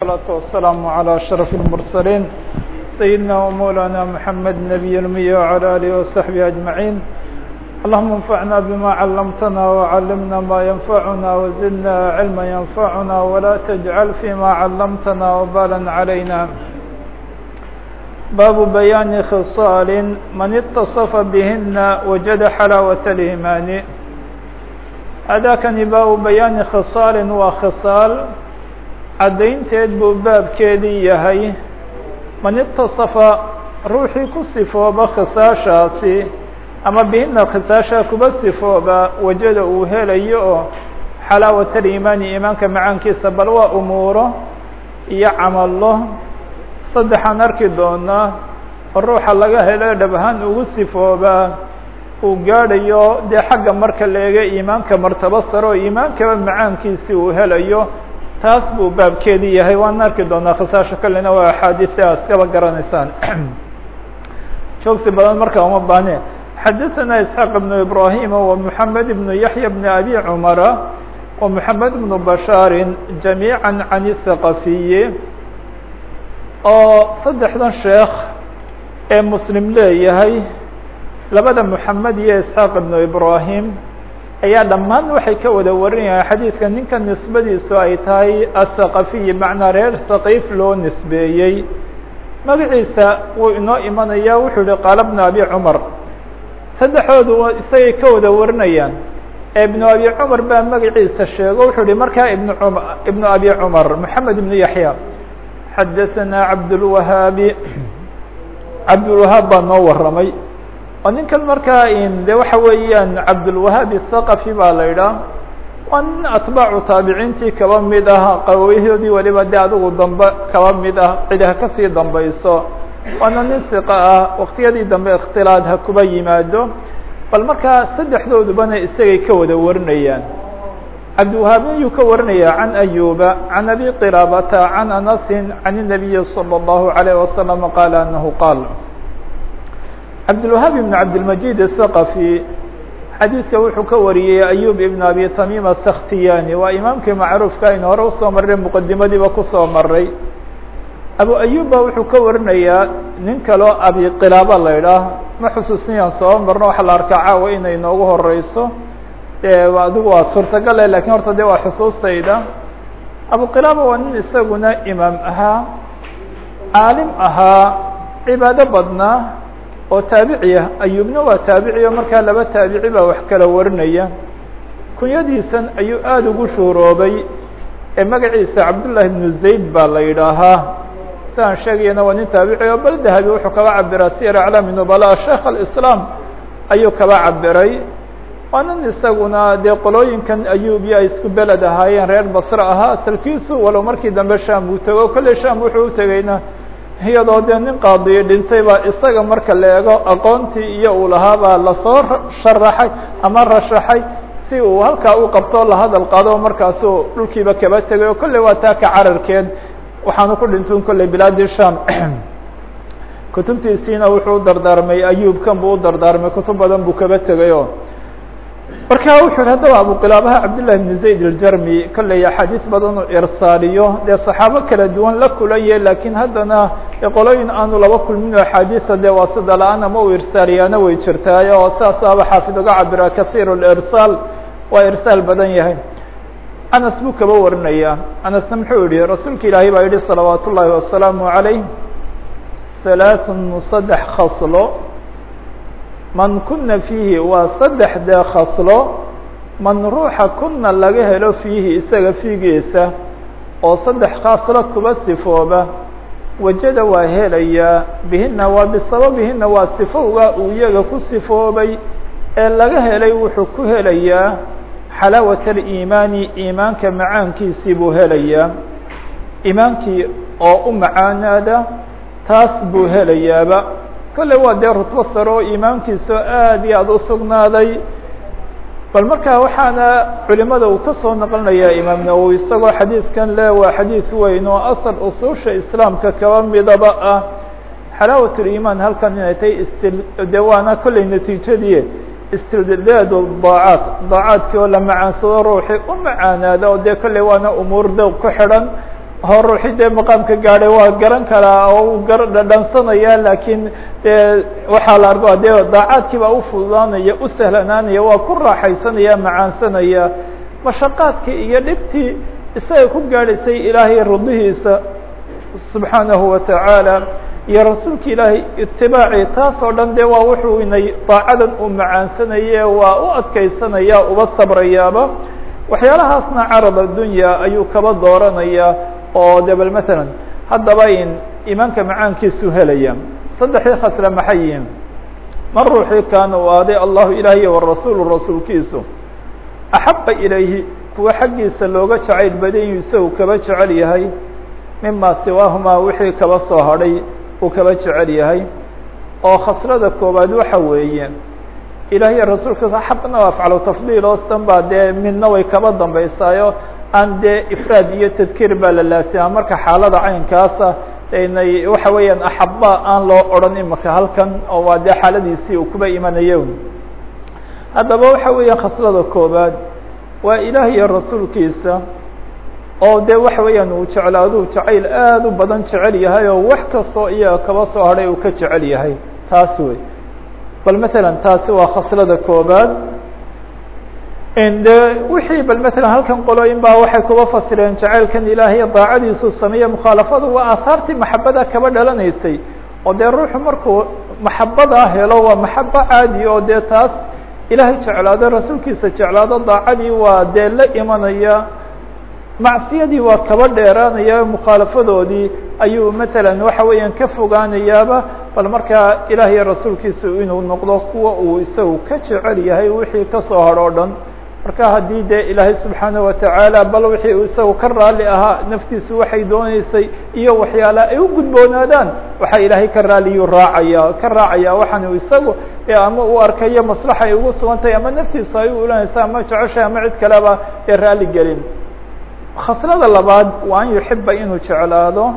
الصلاة والسلام على أشرف المرسلين سيدنا ومولانا محمد نبي المية وعلى آله وصحبه أجمعين اللهم انفعنا بما علمتنا وعلمنا ما ينفعنا وزدنا علما ينفعنا ولا تجعل فيما علمتنا وبالا علينا باب بيان خصال من اتصف بهن وجد حلاوة الإيمان هذا كان باب بيان خصال وخصال caddaynteed buu baabkeedii yahay man itaصafa ruuxii ku sifooba khisaashaasi ama bihina khisaashaa kuba sifooba wajada uu helayo oo xalaawat aliimaani iimaanka macaankiisa bal waa umuuro iyo camalo saddexaan arki doonaa oo ruuxa laga helo dhab ahaan ugu sifoobaa uu gaadhayo dee xagga marka la eega iimaanka martabo sare oo iimaankaba macaankiisi uu helayo taas buu baabkeedii yahay waan arki doonaa khisaasho kalena waa axaadiista aad iskaba garanaysaan joogsi badan marka uma baahne xadaثana isxaaq ibnu ibrahima wa moxamed ibnu yaxya bni abi cumara wa moxamed ibnu bashaarin jamiica can الthaqafiyi oo saddexdan sheekh ee muslim leeyahay labada moxamed iyo isxaaq ibnu ibrahim ayaa dhammaan waxay ka wada warinayaan xadiidka ninka nisbadiisu ay tahay athaqafiyi macnaa reer thaqiif loo nisbeeyey magaciisa wuu inoo imanaya wuxuu yihi qaala bnu abi cumar saddexoodu isagay ka wada warinayaan ee ibnu abi cumar baa magaciisa sheego wuxuu yihi markaa ibn um ibnu abi cumar moxamed ibnu yaxya xadaثanaa cabdulwahaabi cabdulwahaab baa noo waramay oo ninkan markaa de waxa weeyaan cabdulwahaab الthaqafi baa la idhaah waa nin atbaacu taabiciintii kaba mid ah qawayahoodii waliba de adigu dambe kaba mid ah cid ha kasii dambayso waana nin siqa ah waktiyadii dambe ikhtilaad ha kuba yimaado bal markaa saddexdoodubana isagay ka wada warinayaan cabdiwahaab ayuu ka warinaya can ayuba can abi qiraabata can anasin can الnabiyi salى الlahu عalيه wasalam qaala anahu qaal cabdilwahaab ibn cabdilmajid athaqafi xadiidka wuxuu ka wariyey ayub ibn abi tamim asaktiyani waa imaamkii macruufka aynu hore usoo marray muqadimadiiba kusoo maray abu ayub ba wuxuu ka warinayaa nin kaloo abi qilaaba la idhaah ma xusuusinayaan soo marno waxa la arkaa caawa inay noogu horeyso adigu waa suurtagale lakin horta de waa xusuustayda abu qilaaba waa nin isaguna imaam ahaa caalim ahaa cibaado badnaa oo taabici ah ayubna waa taabiciyo markaa laba taabici baa wax kala warinaya kunyadiisan ayuu aada ugu shuuroobay ee magaciisa cabdullahi ibnu zayd baa la yidhaahaa siaan sheegayana waa nin taabici oo bal dahabi wuxuu kaba cabiraa siyar aclaami nubala sheekh alislaam ayuu kaba cabiray waa nin isaguna dee qolooyinkan ayubiya ay isku beled ahaayeen reer basre ahaa asalkiisu walow markii dambe sham uu tego kolley sham wuxuu utegeyna iyadoo dee nin qaadiyo dhintay baa isaga marka la eego aqoontii iyo uu lahaa baa lasoo sharaxay ama rashaxay si uu halkaa u qabto la hadal qaado markaasu dhulkiiba kaba tegay oo kolley waa taa ka cararkeed waxaanu ku dhintun kolley bilaadi sham kutubtiisiina wuxuu dardaarmay ayuubkan buu u dardaarmay kutub badan buu kaba tegayo marka wuxuu yihi haddaba abuqilaabaha cabdillahi bn zayd aljarmi kolley axaadiis badan uu irsaaliyo dee saxaabo kala duwan la kulanye lakiin haddana qolooyin aanu laba kulmin axaadiisa dee waa sida la-aan ama uu irsaaliyaana way jirtaayo oo saasaaba xaafid uga cabira kahiir lirsaal waa irsaal badan yahay anas buu kaba warinaya anasna muxuu yihi rasuulka ilaahay baa yihi salawaat ullaahi wasalaamu عalayh halaaثun saddex khaslo man kuna fiihi waa saddex dee khaslo man ruuxa kuna laga helo fiihi isaga fiigiisa oo saddex khaslo kuba sifooba wajada waa helayaa bihina waa bisababihina waa sifowga uu iyaga ku sifoobay ee laga helay wuxuu ku helayaa xalaawat aliimaani iimaanka macaankiisii buu helayaa iimaankii oo u macaanaada taas buu helayaaba kolley waa dee rutbo sare oo iimaankiisu aad iyo aada u sugnaaday bal markaa waxaana culimada uu ka soo naqlinayaa imaam nawowi isagoo xadiidkan le waa xadiid weyn oo asal usuusha islaamka kaba midaba ah xalaawat uliimaan halkan inay tahay istil de waana kolley natiijadii istildaad daacaat daacaadkii oo la macaansado ruuxii u macaanaada oo dee kolley waana umuur dowq ku xidhan hor ruuxii dee maqaamka gaadhay waa garan karaa oo uu gar dhadhansanaya laakiin dee waxaa la arko dee daacaadkii baa ufududaanaya u sahlanaanaya waa ku raaxaysanaya macaansanaya mashaqaadkii iyo dhibtii isaga ku gaadhaysay ilaahay rudihiisa subxaanahu watacaala iyo rasuulka ilaahay itibaaci taas oo dhan de waa wuxuu inay daacadan uu macaansanaye waa u adkaysanaya uba sabrayaaba waxyaalahaasna carab addunya ayuu kaba dooranaya oo de bal matalan haddaba in imaanka macaankiisu helaya saddexdii khasle maxay yihiin man ruuxii kaana u aaday allahu ilaahiy warasuulu rasuulkiisu axaba ilayhi kuwa xaggiisa looga jacayl badanyu isagu kaba jecel yahay mima siwaahumaa wixii kaba soo hadhay uu kaba jecel yahay oo khaslada koowaad waxa weeye ilahiy rasuulkiisa axabna waa afcalu tafdiil oo san baa dee midna way kaba dambaysaayo aan dee ifraad iyo tadkiir baa la laasimaa marka xaalada caynkaasa inay waxa weeyaan axaba aan loo odhan imaka halkan oo waa dee xaaladiisii uu kuba imanayo haddaba waxa weeya khaslada koobaad waa ilaah iyo rasuulkiisa oo de waxa weeyaan uu jeclaaduu jacayl aad u badan jecel yahay oo wax kastoo iyaga kaba soo hadhay uu ka jecel yahay taas wey bal matalan taasi waa khaslada koobaad de wixii bal matalan halkan qolooyin baa waxay kuba fasireen jacaylkan ilaahay daacadiisu sameeye mukhaalafadu waa aahaartii maxabada kaba dhalanaysay oo dee ruuxu markuu maxabadaa helo waa maxabo caadi oo dee taas ilaahay jeclaado rasuulkiisa jeclaado daacadii waa dee la imanaya macsiyadii waa kaba dheeraanaya mukhaalafadoodii ayuu matalan waxa weeyaan ka fogaanayaaba bal markaa ilaahiy rasuulkiisa inuu noqdo kuwa uu isagu ka jecel yahay wixii kasoo hadho o dhan marka haddii dee ilaahay subxaanaه watacaala bal wixii uu isagu ka raali ahaa naftiisu waxay dooneysay iyo waxyaala ay u gudboonaadaan waxaa ilaahay ka raaliyuu raacaya ka raacaya waxaan isagu ama uu arkayo maslaxa ay ugu sugan tahay ama naftiisu ay u ulanaysa ama jeceshay ama cid kaleba ee raali gelin khaslada labaad waa an yuxiba inuu jeclaado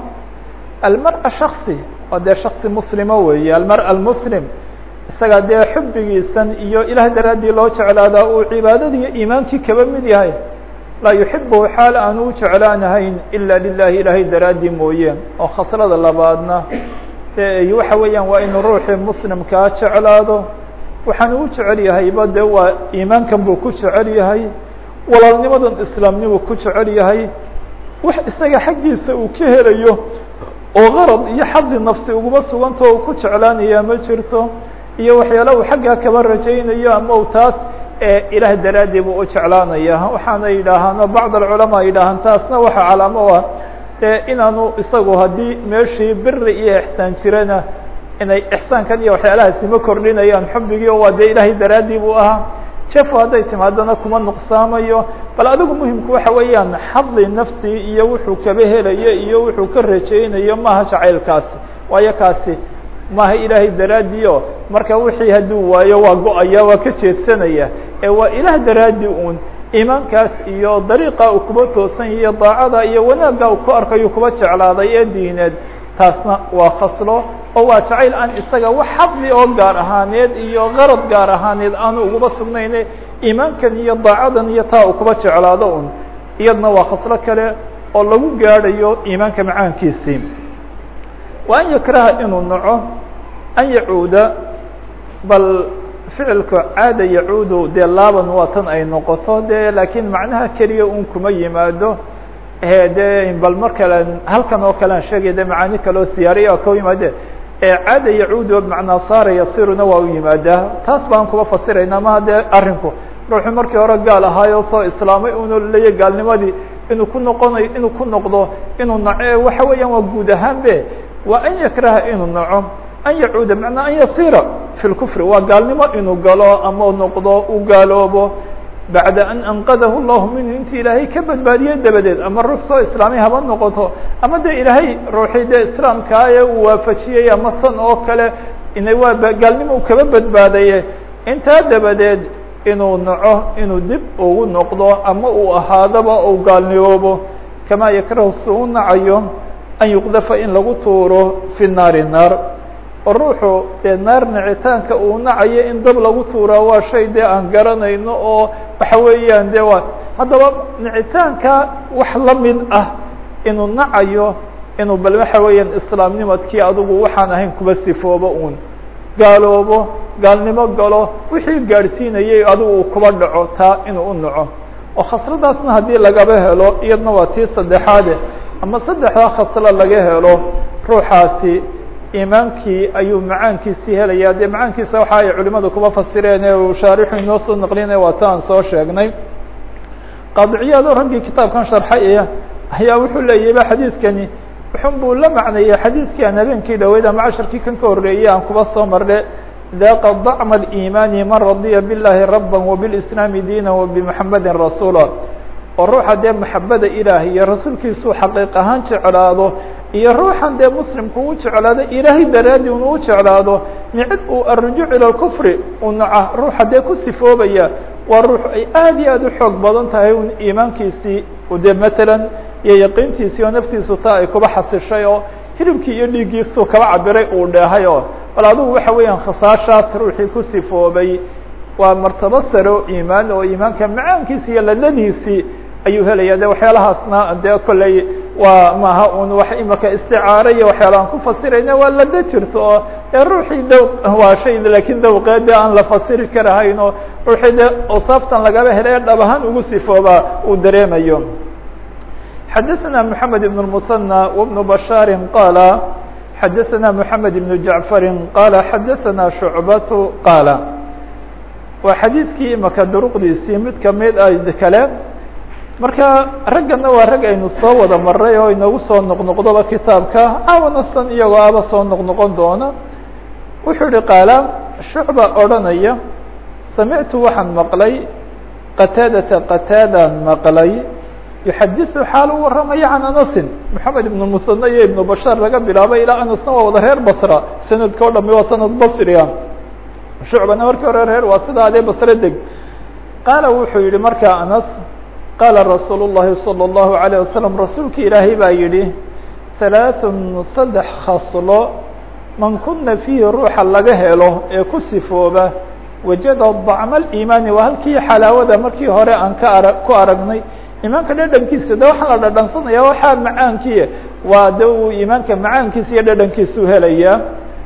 almara shaksi oo dee shaksi muslimo weeye almara almuslim isaga dee xubigiisan iyo ilaah daraaddii loo jeclaadaa uu cibaadadii iyo iimaankii kaba mid yahay laa yuxibuhu xaal aan u jeclaanahayn ila lilahi ilaahay daraaddii mooye oo khaslada labaadna de waxa weeyaan waa inuu ruuxii muslimkaa jeclaado waxaan u jecel yahayba de waa iimaankan buu ku jecel yahay walaalnimadan islaamnimuu ku jecel yahay wax isaga xaggiisa uu ka helayo oo qarad iyo xadi nafsi uguma suganta uu ku jeclaanaya ma jirto iyo waxyaala uu xaggaa kaba rajaynayo ama u taas ilaah daraaddii buu u jeclaanaya waxaana yidhaahaan bacd alculamaa yidhaahaan taasna waxa calaamo u ah de inaanu isagu haddii meeshii biri iyo ixsaan jirana inay ixsaankan iyo waxyaalahaasi ma kordhinayaan xubigii oo waa dee ilaahay daraaddii buu ahaa jefo hadday timaadana kuma nuqsaamayo bal adigu muhimku waxa weeyaan xadi nafsi iyo wuxuu kaba helayo iyo wuxuu ka rajaynayo maaha jacaylkaasi waayo kaasi maaha ilaahay daraaddiio marka wixii hadduu waayo waa go-aya waa ka jeedsanaya ee waa ilaah daraaddi un iimaankaas iyo dariiqa uu kuba toosan iyo daacada iyo wanaagga uu ku arkayo kuba jeclaaday ee diineed taasna waa khaslo oo waa jacayl aan isaga wax xadli oo gaar ahaaneed iyo qarad gaar ahaaneed aanu uguba sugnayne iimaankan iyo daacadan iyo taa uu kuba jeclaado un iyadna waa khaslo kale oo lagu gaadhayo iimaanka macaankiisii wa an yakraha inuu naco an yacuuda bal ficilka caada yacuudu dee laaban waa tan ay noqoto de laakiin macnaha keliya un kuma yimaado de bal mar kale halkan oo kalean sheegay de macaani kaleo siyaariya ka yimaade caada yacuudu bmacnaa saara yasiruna waa u yimaadaa taas baan kuba fasirayna maha dee arinku ruuxu markii hore gaal ahaayo soo islaamay unu leeya gaalnimadii inuu ku noqonayo inuu ku noqdo inuu naco waxa weeyaan waa guud ahaan be waa an yakraha inuu naco an yacuuda macnaa an yasira fi lkufri waa gaalnimo inuu galo ama noqdo u gaaloobo bacda an anqadahu llahu minhu intii ilaahay ka badbaadiyey dabadeed ama ruux soo islaamay haba noqoto ama de ilaahay ruuxii dee islaamkaa ee uu waafajiyey ama tan oo kale ina waa gaalnimo uu kaba badbaadaye intaa dabadeed inuu naco inuu dib ugu noqdo ama uu ahaadaba ou gaalnimoobo kamaa yakrahu si u nacayo an yuqdafa in lagu tuuro fi naari naar oo ruuxu dee naar nicitaanka uu nacayo in dab lagu tuuraa waa shay dee aan garanayno oo waxa weeyaan de waa haddaba nicitaanka wax lamid ah inuu nacayo inuu bal waxa weeyaan islaamnimadkii adigu waxaan ahayn kuba sifoobo un gaaloobo gaalnimo galo wixii gaadhsiinayay adigu uu kuba dhaco taa inuu u naco oo khasladaasna haddii lagaba helo iyadna waa tii saddexaade ama saddexdaa khaslo laga helo ruuxaasi iimaankii ayuu macaankiisii helaya dee macaankiisa waxa ay culimadu kuba fasireen ee uu shaarixu inoo soo naqlinaya waa ta aan soo sheegnay qaadiciyaado raggii kitaabkan sharxay ayaa wuxuu leeyahy ba xadiidkani wuxun buu la macneeyey xadiidkii aan habeenkii dhaweyd ama casharkii kan ka horreeyey aan kuba soo marne daqa dacma اliimaani man radiya biاllahi raba wbilislaami diina wabimxamedi rasuula oo ruuxa dee maxabada ilaah iyo rasuulkiisuu xaqiiq ahaan jeclaado iyo ruuxan dee muslimku u jeclaado ilaahay daraadi un u jeclaado nicid uu arujuuc ila kufri u naca ruuxa dee ku sifoobaya waa ruux ay aad iyo aad u xoog badan tahay un iimaankiisii de matalan iyo yaqiintiisii oo naftiisu taa ay kuba xasishay oo hilibkii iyo dhiiggiisuu kaba cabiray uu dheehay oo bal adigu waxa weeyaan khasaashaas ruuxii ku sifoobay waa martabo sare oo iimaan oo iimaanka macaankiisi iyo ladadiisii ayuu helaya de waxyaalahaasna dee kolley waa maaha un wax imaka isticaaro iyo waxyaala aan ku fasirayna waa lada jirto oo dee ruuxii daw waa shay lakin dawqeede aan la fasiri karahayn oo ruuxii de osaaftan lagaba helay dhab ahaan ugu sifooba uu dareemayo xadaثna mحamed بن المثنى وبن بشhاr qاla xadaثna mحamed بن جaعفr qala xadaثna شhuعbaة qاla waa xadiidkii imaka duruqdiisii mid kamid a kale marka raggana waa rag aynu soo wada maray oo inagu soo noqnoqdoba kitaabka awana san iyagoo aba soo noqnoqon doona wuxuu yihi qaala shucba odranaya samictu waxaan maqlay qataadata qataadaan maqlay yuxadiثu xaal u waramaya can anasin moxamed ibn musane iyo ibnu bashaar laga bilaabay ilaa anasna waa wada reer basra sanadka o dhami waa sanad basriga shucbana markii hore reer waa sida adee basre deg qaala wuxuu yihi markaa anas qaala rasuul الlahi salى الlahu عalيه wasalam rasuulka ilaahay baa yihi halaaثun saddex khaslo man kuna fiihi ruuxa laga helo ee ku sifooba wajada dacma اliimaani waa halkii xalaawada markii hore aan ka ara ku aragnay iimaanka dhadhankiisa de waxaa la dhadhansanaya waxaa macaankii waa de uu iimaanka macaankiisa iyo dhadhankiisuu helayaa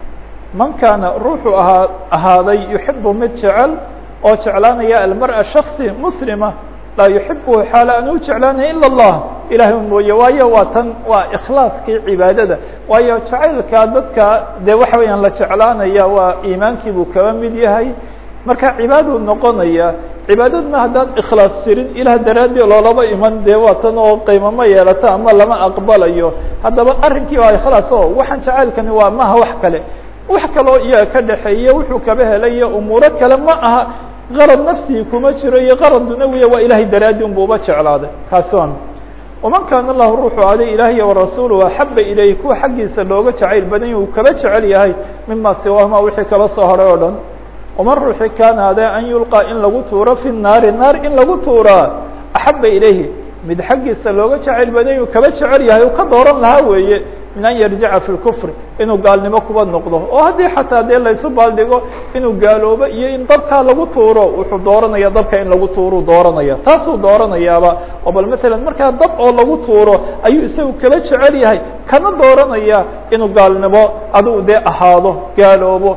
man kaana ruuxuu ahaa ahaaday yuxibu mid jecel oo jeclaanaya almar'a shaksi muslima laa yuxibuhu xaala aan u jeclaanaya ila اllah ilahay un mooye waayo waa tan waa ikhlaaskii cibaadada waayo jacaylka dadka de waxa weeyaan la jeclaanaya waa iimaankii buu kaba mid yahay marka cibaaduu noqonaya cibaadadna haddaan ikhlaas jirin ilah daraadii loolaba iman dee waa tan oo qiimama yeelata ama lama aqbalayo haddaba arrinkii waa ikhlaas o waxaan jacaylkani waa maha wax kale wax kaloo iyaga ka dhexeeya wuxuu kaba helayo umuuro kale ma aha qarad nafsigi kuma jiro iyo qarad dunawiya waa ilahay daraadi un buuba jeclaaday kaasi waa waman kaana lahu ruuxu aday ilaahiy warasuuluhu axaba ilayh kuwa xaggiisa looga jacayl badan uu kaba jecel yahay mima siwaahuma wixii kaba soo horay oo dhan waman ruuxi kaana ade an yulqى in lagu tuuro fi naari naar in lagu tuuraa axaba ilayhi mid xaggiisa looga jacayl badan uu kaba jecel yahay uu ka dooran lahaa weeye min an yarjica fi lkufri inuu gaalnimo kuba noqdo oo haddii xataa dee laysu baaldhigo inuu gaaloobo iyo in dabkaa lagu tuuro wuxuu dooranaya dabka in lagu tuuruu dooranaya taasuu dooranayaaba oo bal matalan markaa dab oo lagu tuuro ayuu isagu kaba jecel yahay kana dooranaya inuu gaalnimo adigu dee ahaado gaaloobo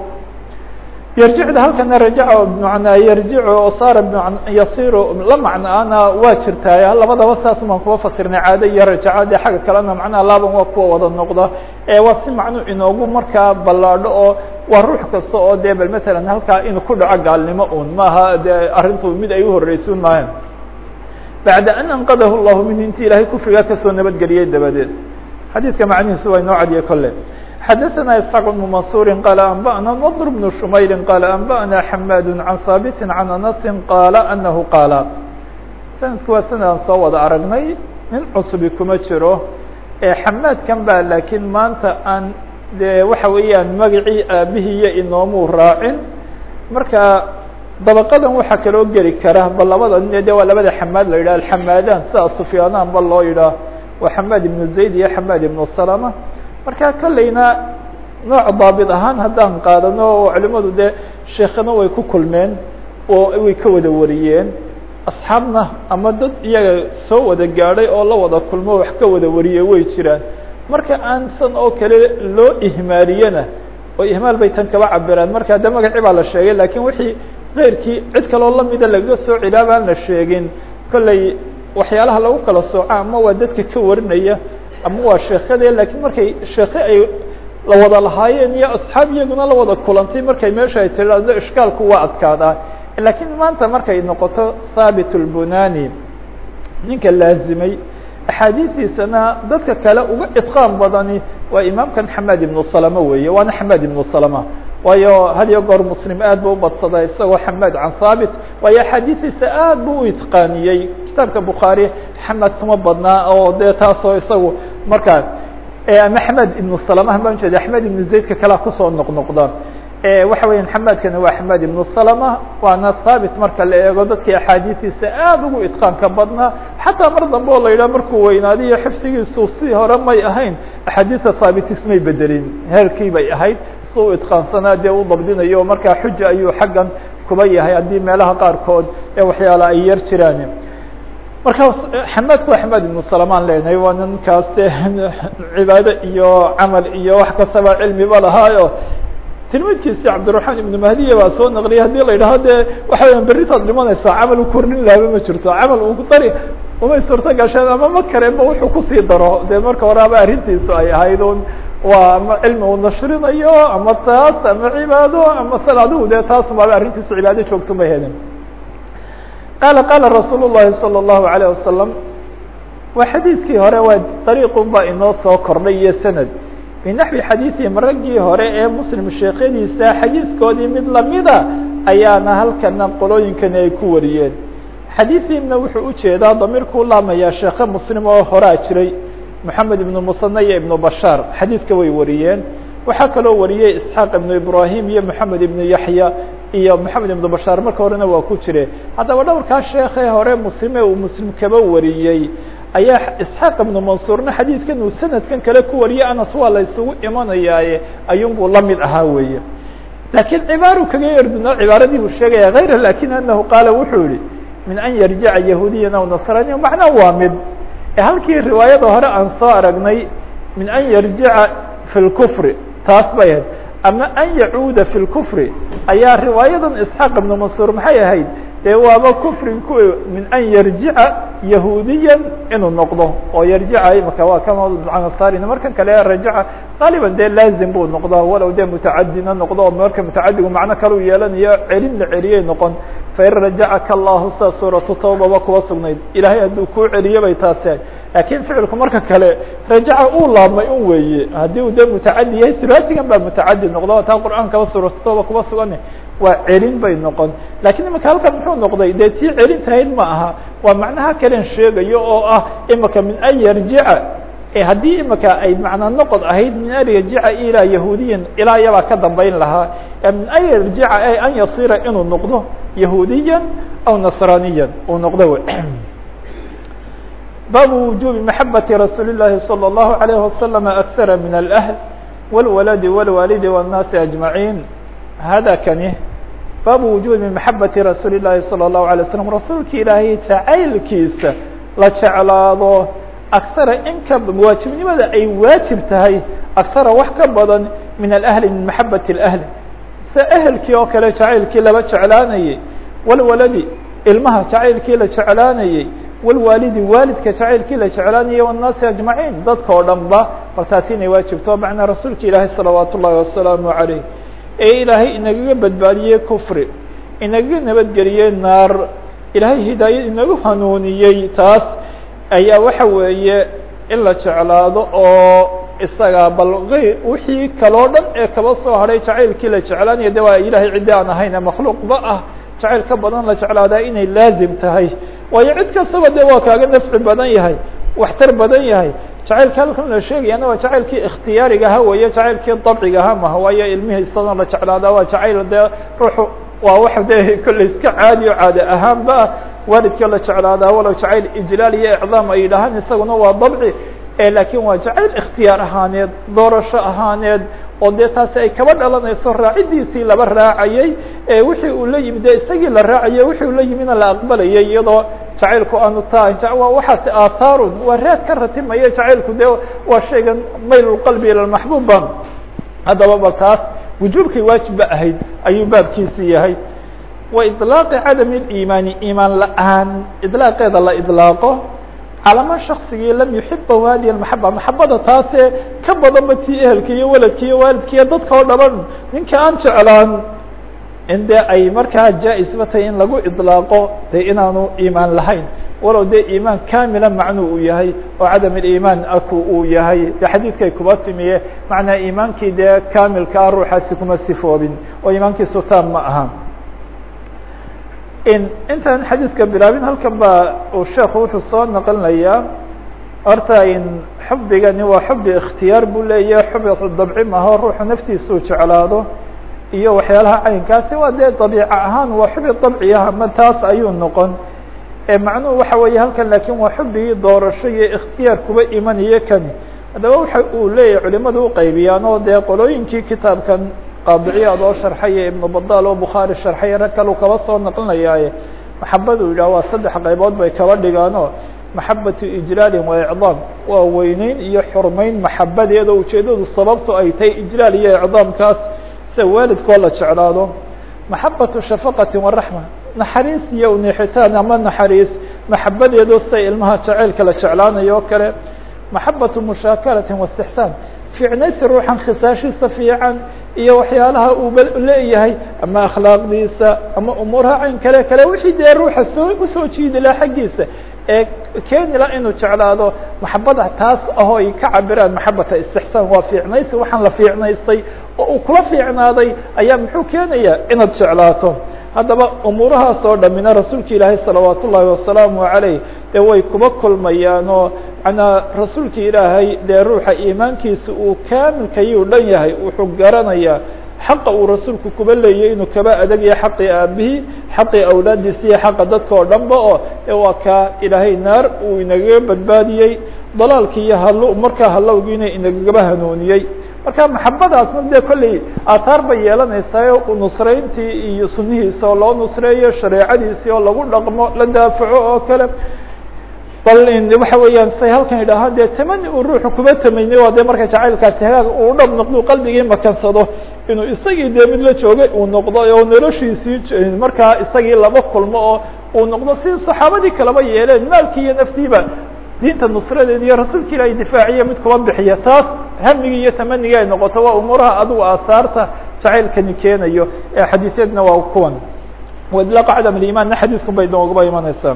yarjicda halkana rajaca bmanaa yarjicu oo saara yasiru la macnaana waa jirtaay labadaba saas baan kuba fasirnay caado iyo rajaca dee xagga kalena macnaha laaban waa kuwa wada noqda ee waa si macnu inoogu markaa ballaadho oo waa ruux kasta oo dee bal matalan halkaa inuu ku dhaco gaalnimo un maaha dee arrintu mid ay uhoreysun maayo bacda an anqadahu llahu minhu intii ilahay kufrigaa kasoo nabadgeliyey dabadeed xadiiska macnihiisu waa inoo cadiye kolle xadaثna isxaaq بن mansuri qal anba'na ndr بن shumayri qal anba'na xamad can haabiti can anasi qaala anahu qaala sanadku waa sanadaan soo wada aragnay nin cusubi kuma jiro xamaadkan ba laakiin maanta aan de waxa weeyaan magacii aabihiiyo inoomuu raacin marka dabaqadan waxaa kaloo geli kara ba labada nin de waa labada xamaad la yidhah alxamaadaan sida sufyaanaan ba loo yidhaah waa xamaad ibnu zayd iyo xamaad ibnu salama marka kolleyna nooc daabit ahaan haddaan qaadano oo culimadu dee sheekana way ku kulmeen oo way ka wada wariyeen asxaabna ama dad iyaga soo wada gaadhay oo la wada kulmo wax ka wada wariyey way jiraan marka aan san oo kale loo ihmaaliyena oo ihmaal bay tan kaba cabiraan marka de magacii baa la sheegay lakin wixii keyrkii cid kaloo lamida lagaga soo cilaab aan la sheegin kolley waxyaalaha lagu kala sooco ama waa dadka ka warinaya ama waa sheekade lakin markay sheeke ay la wada lahaayeen iyo asxaab iyaguna la wada kulantay markay meesha ay tiraahdo ishkaalku waa adkaadaa lakin maanta markay noqoto thaabit lbunani ninka laazimay axaadiistiisana dadka kale uga idqaan badani waa imaamkan xamed ibnu salama weeye waana xamed ibnu salama waayo had iyo goor muslim aad bu ubadsaday isagoo xamed can thaabit waayo axaadiistiisa aad bu u itqaaniyey kitaabka bukhaari xamed kuma badnaa oo dee taasoo isagu markaa ama xamed ibnu salama baan jeeda axmed ibnu zaydka kalea kusoo noqnoqda waxa weya xamedkana waa xamed ibnu salama waana thaabit marka la eego dadkii axaadiistiisa aad ugu idqaanka badnaa xataa mar dambe oo la yidhah markuu weynaadiyo xifsigiisu si hore may ahayn axaadiista thaabitis may bedelin heerkii bay ahayd si u idqaansanaa dee u dabdinayo markaa xuja ayuu xaggan kuba yahay haddii meelaha qaarkood ee waxyaala ay yar jiraan marka xamedku waa xamed ibnu salamaan leenahay waa ninkaas de cibaado iyo camal iyo wax kastaba cilmiba lahaayo tilmidkiisi cabdiraحman ibnu mahdiya baa soo naqliyay hadii la yidhaho de waxa weya berritaad dhimanaysaa camal u kordhin lahaba ma jirto camal uu dari umay suurto gasheen ama ma kareenba wuxuu kusii daro de marka hore aba arrintiisu ay ahayd un waa ama cilmi uu nashrinayo ama taas ama cibaado ama sal adigu de taasumaaba arrintiisu cibaado joogto ma helin qala qala rasuul الlahi salى الlahu عalيه wasalam waa xadiiskii hore waa dariiqun baa inoo soo kordhay iyo sanad binaxwi xadiiثihim raggii hore ee muslim sheekyadiisa xadiiskoodii mid lamida ayaana halkana qolooyinkani ay ku wariyeen xadiiثihimna wuxuu ujeedaa damiirkuu laamayaa sheeke muslim oo horaa jiray moxamed ibnu musane iyo ibnu bashaar xadiidka way wariyeen waxaa kaloo wariyey isxaaq ibnu ibrahim iyo moxamed ibnu yaxya iyo moxamed ibnu bashaar marka horena waa ku jire haddaba dhowrkaa sheekee hore muslime uu muslim kaba wariyey ayaa isxaaq ibnu mansuurna xadiidkan uu sanadkan kale ku wariyey anas waa la isugu imanayaaye ayuunbuu la mid ahaa weeye laakiin cibaaru kaga yarduna cibaaradii buu sheegaya hayra lakin anahu qaala wuxuu yihi min an yarjica yahuudiyan aw nasraniya macnaa waa mid halkii riwaayada hore aan soo aragnay min an yarjica fi lkufri taas bay ahayd ama an yacuuda fi lkufri ayaa riwaayadan isxaaq ibnu mansuur maxay ahayd dee waaba kufri ku min an yarjica yahuudiyan inuu noqdo oo yarjica imaka waa kamasaarin markan kale rajaca qaaliban dee laazim buu noqdaa walow dee mutacadina noqdo oo marka mutacadigu macno kale u yeelanayo celin la celiyay noqon fain rajacaka allahu sida suuratu tawbaba kuwa sugnayd ilahay hadduu kuu celiyo bay taasi ahay laakiin ficilku marka kale rajaca uu laabmay un weeye haddii uu dee mutacadi yahay sulaasigan baa mutacadi noqdo taa qur'aankaba suuratu tawba kuba sugan waa celin bay noqon lakiin imika halkan muxuu noqday dee tii celintahayd ma aha waa macnaha kalen sheegayo oo ah imika min an yarjica haddii imika ay macna noqod ahayd min an yarjica ilaa yahuudiyan ilaa yabaa ka dambeyn lahaa min an yarjica ay an yasira inuu noqdo yahuudiyan aw nasraniyan uu noqdo w baabu wujubi maxabati rasuuli الlahi salى الlahu عalيه wasalam akara min اlأhl wاlwaladi wاlwaalidi wالnaasi aجmaعin hada kani baabu wujubi maxabati rasuuli الlahi salى الlahu عalيه waslm rasuulka ilaahay jacaylkiisa la jeclaado aksara inka waajibnimada ay waajib tahay aksara wax ka badan min alahli min maxabati اlahli se ehelkii oo kale jacaylkii laba jeclaanayey walwaladi ilmaha jacaylkii la jeclaanayey walwaalidi waalidka jacaylkii la jeclaanayey wالnaasi ajmaciin dadka oo dhan ba bal taasi inay waajibto macnaa rasuulka ilaahay salawaat ullahi wasalaamu عaleyh ee ilaahay inagaga badbaadiyey kufri inagaga nabadgeliyey naar ilaahay hidaayad inagu hanuuniyey taas ayaa waxa weeye in la jeclaado oo isaga bal ayr wixii kaloo dhan ee kaba soo hadhay jacaylkii la jeclaanaya de waa ilahay ciddi aan ahayn makhluuqba ah jacayl ka badan la jeclaadaa inay laazim tahay waayo cid kastaba de waa kaaga nafci badan yahay waxtar badan yahay jacaylka halkan la sheegayana waa jacaylkii ikhtiyaariga aha weeye jacaylkii dabciga aha maha waayo ilmihii isadan la jeclaadaa waa jacayl dee ruuxu waa wax de kolley iska caadi o caade ahaanba waalidka la jeclaadaa walow jacayl ijlaal iyo icdaam ay yidhaahaan isaguna waa dabci lakin waa jacayl ikhtiyaar ahaaneed doorasho ahaaneed oo dee taasi ay kaba dhalanayso raacidiisii laba raacayey wixii uu la yimid dee isagii la raacayay wixii uu la yimidna la aqbalayay iyadoo jacaylku aanu taa waa waxaasi aathaarun waa raad ka ratimaya jacaylku dee waa shaygan mayl qalbi ila maxbuuba haddaba ba taas wujuubkay waajibba ahayd ayuu baabkiisi yahay wa iطlaaqi cadam اliimaani iimaan la-aan iطlaaqeeda la iطlaaqo calama shaksigii lam yuxibahu hadihi maxaba maxabada taasee ka badanba tii ehelka iyo waladka iyo waalidka iyo dadka oo dhaban ninka aan jeclaan in dee ay markaa jaa-isba tahay in lagu iطlaaqo dee inaanu iimaan lahayn walow dee iimaan kamila macnuu uu yahay oo cadam اliimaan aku uu yahay de xadiidkay kuba timiye macnaa iimaankii dee kamilka ah ruuxaasi kuma sifoobin oo iimaankiisu taam ma aha in intaan xadiidka bilaabin halkan ba uu sheekhu wuxuu soo naqlinayaa horta in xubigani waa xubi ikhtiyaar buu leeyahay xubi dabci maho ruuxu naftiisa uu jeclaado iyo waxyaalaha caynkaasi waa dee dabiica ahaan waa xubi dabciah ama taas ayuu noqon macnuhu waxa weeye halkan lakin waa xubigii doorasho iyo ikhtiyaar kuba imanayo kani haddaba waxa uu leeyahay culimadu uqaybiyaan oo dee qolooyinkii kitaabkan qaadiciyaad oo sharxaya ibnu badal oo bukhaari sharxaya rag kalu kaba soo naqlinayaaye maxabadu yidhah waa saddex qaybood bay kaba dhigaano maxabatu ijlaalin wa icdaam waa weyneyn iyo xurmeyn maxabadeeda ujeedadu sababtu ay tahay ijlaal iyo icdaamkaas sida waalidkoo la jeclaado maxabatu shafaqati waraxma naxariis iyo nixitaan ama naxariis maxabadeedo sida ilmaha jaceylka la jeclaanayo o kale maxabatu mushaakalatin wastixsaan fiicnaysi ruuxan khisaashiisa fiican iyo waxyaalaha uu leeyahay ama akhlaaqdiisa ama umuuraha cayn kale kale wixii dee ruuxa soo usoo jiidi laha xaggiisa ee keeni la inuu jeclaado maxabada taas ahoo ay ka cabiraan maxabata istixsaan waa fiicnaysi waxaan la fiicnaystay oo uu kula fiicnaaday ayaa muxuu keenaya inaad jeclaato haddaba umuurahaas oo dhamina rasuulka ilaahay salawaat ullaahi wasalaamu عaleyh dee way kuba kulmayaan oo manaa rasuulka ilaahay dee ruuxa iimaankiisa uu kaamilkayuu dhan yahay wuxuu garanayaa xaqa uu rasuulku kuba leeyay inuu kaba adagaya xaqii aabihii xaqii awlaadiisa iyo xaqa dadka oo dhanba oo e waa kaa ilaahay naar uu inagaga badbaadiyey dalaalkii iyo hal markaa halowgiina inagagaba hanuuniyey marka maxabadaasna dee kolley aataar bay yeelanaysaa nusrayntii iyo sunihiisa oo loo nusreeyo shareecadiisii oo lagu dhaqmo la daafaco oo kale bal waxa weeyaan say halkan idhaaha dee tamani uu ruuxu kuba tamaynay waa dee marka jacaylkaasi hagaag uu dhab noqdo qalbigii makansado inuu isagii dee mid la joogay uu noqdo oo noloshiisii markaa isagii laba kulmo oo uu noqdo si saxaabadii kaleba yeeleen maalkii iyo naftiiba diinta nusradeeda iyo rasuulka ilahay difaaciya mid kuba bixiya taas hamigii iyo tamanigii ay noqoto waa umuuraha adigu aasaarta jacaylkani keenayo ee xadiisyadna waa kuwan waidlaaqa cadam aliimaanna xadiisku bay nooguba imanaysaa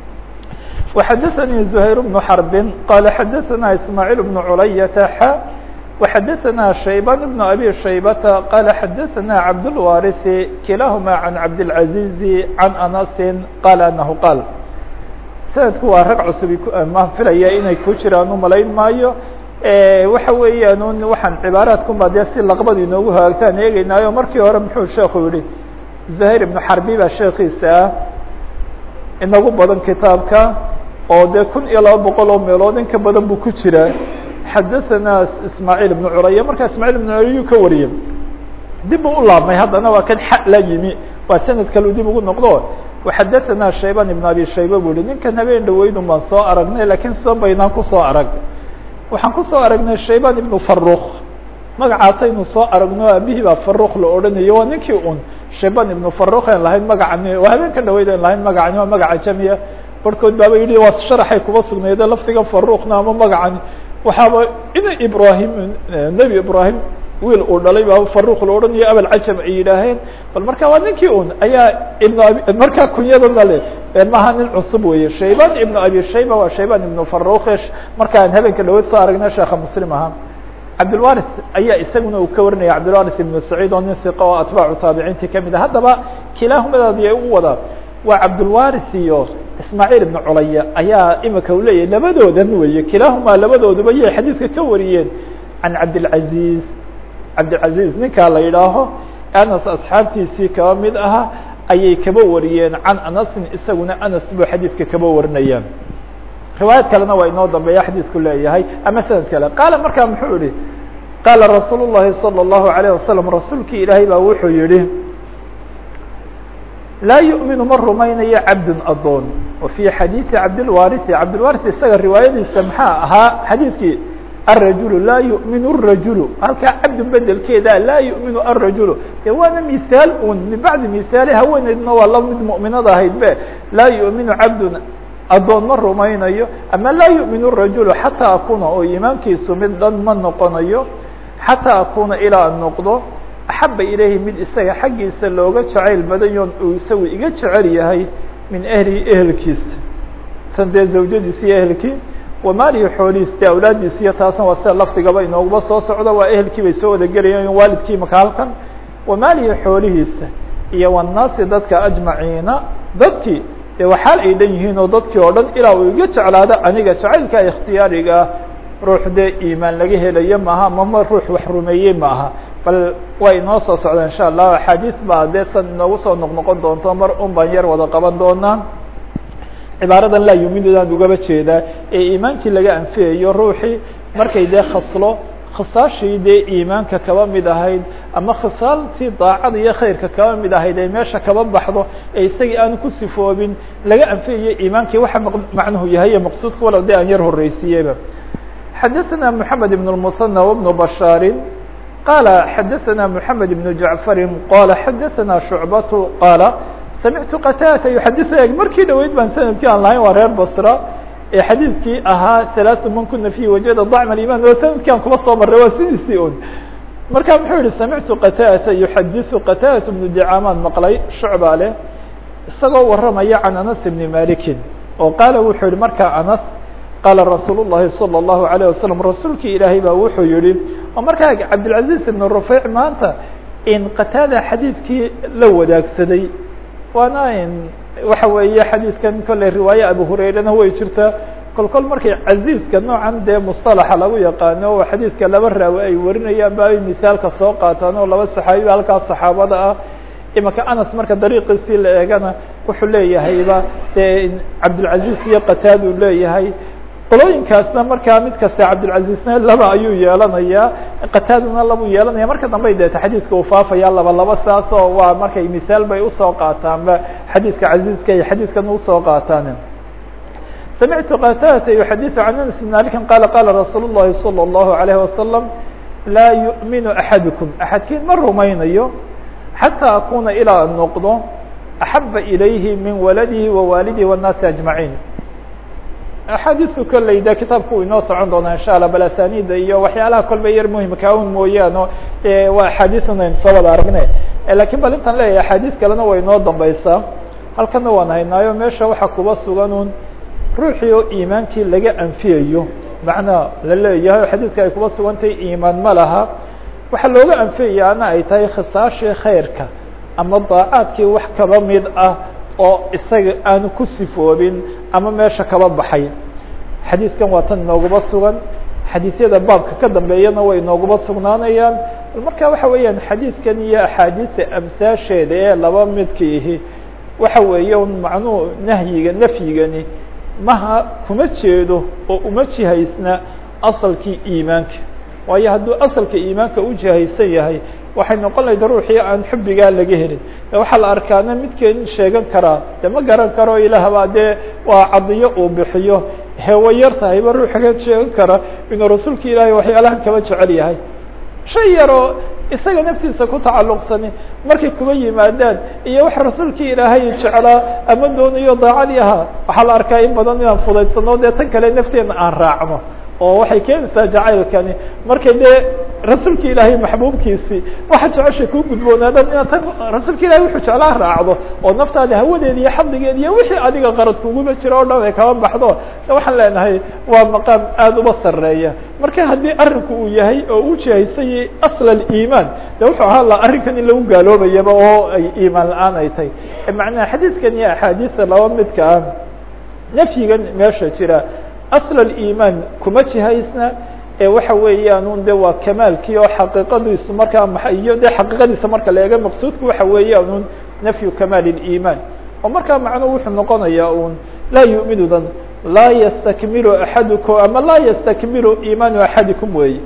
وxadثnي زهير بن حرب qال xadثna إسماعيل بن عlyة ح وxadثna شhيبان بن أbي شhيبة qال xadثna عبدالوارث كiلاahma عن عبدالعزيز عن أنس qال أنه qال سندku waa rag cusub ma filaya inay ku jiraan umalayn maayo waxa weeyaan un waxaan cibaaraadkunba dee si laqbad inoogu hagaagtaan eegeynaayo markii hore muxuu sheeku yihi زهير بن حربي baa sheekiisa ah inagu badan kitaabka oo dee kun iyo laba boqol oo meelood in ka badan buu ku jiraa xadaثana ismaaعيل بن curaya markaa ismاعيل بن curayuu ka wariyey dib u u laabmay haddana waa kan xa la yimi waa sanad kalu dib ugu noqdo وxadaثana shayban iبn abi shayba bu hi ninkan habeen dhaweydun baan soo aragnay lakiin sida baynaan kusoo arag waxaan kusoo aragnay shayban iبn faruk magacaasaynu soo aragno aabihii baa faruk la odhanayo waa ninkii un shayban iبn faruk en lahayn magacani waa habeenka dhaweyd en lahayn magacani waa magaca jamiya barhkood baaba yidhi waa sharaxay kuba sugnayde lafdiga farukna ama magacani waxaaba ina ibrahim nebi ibrahim wiil uu dhalay baa faruk la odhanayo abalcajam ay yidhaaheen bal marka waa ninkii un ayaa ibn abi markaa kunyadana le maha nin cusub weeye shayban ibn abi shayba waa shayban ibn faruk markaan habeenka dhaweyd soo aragna sheekha muslim ahaa cabdilwaris ayaa isaguna uu ka warinaya cabdilwaris ibn saciid oo nin hiqa oo atbaacu taabiciintii kamid ah haddaba kilaahumadaadi ay u wadaa waa cabdilwaris iyo ismaaciil ibn culaya ayaa imika u leeyahay labadoodan weeye kilaahumaa labadooduba yay xadiidka ka wariyeen can cabdilcaziz cabdilcaziz ninkaa la yidhaaho anas asxaabtiisii kaba mid aha ayay kaba wariyeen can anasin isaguna anas buu xadiidka kaba warinayaan riwaayad kalena waa inoo dambeeya xadiisku leeyahay ama sanad kale qaala markaa muxuu yihi qaala rasuul الlahi salى الlahu عalيه wasalam rasuulkii ilaahay baa wuxuu yihi laa yuؤminu ma rumaynayo cabd adoon wa fii xadiiثi cabdilwarisi cabdilwaris isaga riwaayadiisa maxaa ahaa xadiidkii الrajul laa yuؤmin الrajul halkaa cabdu bedelkeeda laa yuؤminu الrajul de waana misaal un min bacdi misaali haweeneydna waa la mid muؤminada ahayd be laa yuؤminu cabd adoon ma rumaynayo ama laa yuؤmin الrajul xataa akuna oo imaankiisu mid dhan ma noqonayo xataa akuna ilaa an noqdo axaba ilayhi mid isaga xaggiisa looga jacayl badayoon uu isagu iga jecel yahay min ehlihi ehelkiisa san dee zawjadiisi iyo ehelkii wamaalihi xoolihiis dee awlaadiis iyo taasna waa sida lafdigaba inooguba soo socda waa ehelkii bay soo wada gelayaan waalidkii maka halkan wamaalihi xoolihiisa iyo wanaasi dadka ajmaciina dadkii dee waxaal ay dhan yihiin oo dadkii oo dhan ilaa uu iga jeclaado aniga jacaylka ikhtiyaariga ah ruux dee iimaan laga helayo maaha mama ruux wax rumeeyey maaha bal way inoo soo socdaa insha allah axaadiis baa dee san inoogu soo noqnoqon doonto mar un baan yar wada qaban doonaa cibaaradan laa yuminudaan ugaba jeedaa ee iimaankii laga anfiyayo ruuxii markay dee khaslo khisaashii dee iimaanka kaba mid ahayd ama khisaaltii daacada iyo khayrka kaba mid ahayd ay meesha kaba baxdo ee isagii aanu ku sifoobin laga anfiyayo iimaankii waxa macnuhu yahay iyo maqsuudka walow dee aan yar horreysiiyeyba xadaثna mحamed بن المثنى وبن بشhاar qال xadaثna محamed بن جaعفr qال xadaثna شhuعبة qاaل samictu qtاdة يxadiث markii dhaweyd baan sanadkii aan lahayn waa reer bصra ee xadiidkii ahaa ثaلaث man kuna فيه wajada ضacم الإيman oo sanadkii aan kuba soo maray waa sidiisii un marka muxuu yihi samictu qtاdة يxadiث qtاdة بن dicaamaan maqlay shucba leh isagoo waramaya can anas بن maliki oo qaala wuxuu yihi markaa anas qaala rasuul الlahi salى الlahu عalيه wasalam rasuulkii ilaahay baa wuxuu yihi oo markaa cabdilcaزiz ibn rufeyc maanta in qataada xadiidkii la wadaagsaday waana in waxa weeye xadiidkan kolley riwaaye abu hurayrana way jirtaa kol kol markay caziizka noocan dee musطalaxa lagu yaqaano oo xadiidka laba raawi ay warinayaan ba ay misaalka soo qaataan oo laba saxaabiba halkaas saxaabada ah imaka anas marka dariiqiisii la eegana wuxuu leeyahayba dee cabdilcaziz iyo qataad uu leeyahay qolooyinkaasna markaa mid kasta cabdilcazizna laba ayuu yeelanayaa qataadana labuu yeelanaya marka dambey deeta xadiidka uu faafaya laba laba saas oo waa markay misaal bay usoo qaataanba xadiidka caziizka iyo xadiidkan usoo qaataan samictu qatadata yuxadiثu can anas bn malikin qala qala rasuul الlahi salى الlahu عalayه wasalam laa yuؤminu axadukum axadkiin ma rumaynayo xatىa akuna ilaa an noqdo axaba ilayhi min waladihi wawaalidihi والnaasi aجmaعiin axaadiisu kolley de kitaabku inoo socon doonaa insha allah bal asanida iyo waxyaalaha kolba yar muhimka un mooyaano waa axaadiisuna aynu soo wada aragnay lakin bal intaan leeyahay axaadiis kalena way inoo dambeysaa halkana waan haynaayo meesha waxaa kuba sugan un ruuxii oo iimaankii laga anfiyayo macnaa la leeyahay oo xadiidka ay kuba sugantahay iimaan ma laha waxaa looga anfiyayaana ay tahay khisaashii khayrka ama daacaadkii wax kaba mid ah oo isaga aanu ku sifoobin ama meesha kaba baxay xadiidkan waa tan inooguba sugan xadiisyada baabka ka dambeeyana way inooguba sugnaanayaan marka waxa weeyaan xadiidkan iyo axaadiista amsaasheeda ee laba midkiihi waxa weeye macnuhu nahyiga nafyigani maha kuma jeedo oo uma jihaysna asalkii iimaanka waayo hadduu asalka iimaanka u jihaysan yahay waxay noqon lahayda ruuxii aan xubbigaa laga helin waxaa la arkaana midkeen sheegan karaa de ma garan karo ilaahbaa dee waa cadiyo uu bixiyo hewa yar tahayba ruuxga sheegan kara inuu rasuulka ilaahay waxyaalahan kaba jecel yahay shay yaroo isaga naftiisa ku tacalluqsani markay kuba yimaadaan iyo wax rasuulkii ilaahay jeclaa ama doonayo daacadii ahaa waxaa la arkaa in badan inaan fudaysano dee tan kale nafteena aan raacno oo waxay keenaysaa jacaylkani markay dee rasuulka ilaahay maxbuubkiisii waxa jeceshay kuu gudboonaadan inaad tan rasuulka ilahay wuxuu jeclaa raacdo oo naftaada hawadeeda iyo xadligeeda iyo wixii adiga qarad kuguba jiro o dhan ay kaba baxdo waxaan leenahay waa maqaam aada uba sareeya marka haddii arinku uu yahay oo u jihaysanyay asl aliimaan de wuxuu ahaa la arrinkan in lagu gaaloobayaba oo ay iimaan la-aan ay tahay macnaha xadiidkan iyo axaadiista laba midka ah nafyigan meesha jira asl aliimaan kuma jihaysna ee waxa weeyaan un de waa kamaalkii oo xaqiiqadiisu markaa ma iyo de xaqiiqadiisa marka la eega maqsuudku waxa weeyaan un nafyu kamaal اliimaan oo markaa macnuhu wuxuu noqonayaa un laa yuminudan laa ystakmilu axadukum ama laa ystakmilu iimaanu axadikum weeye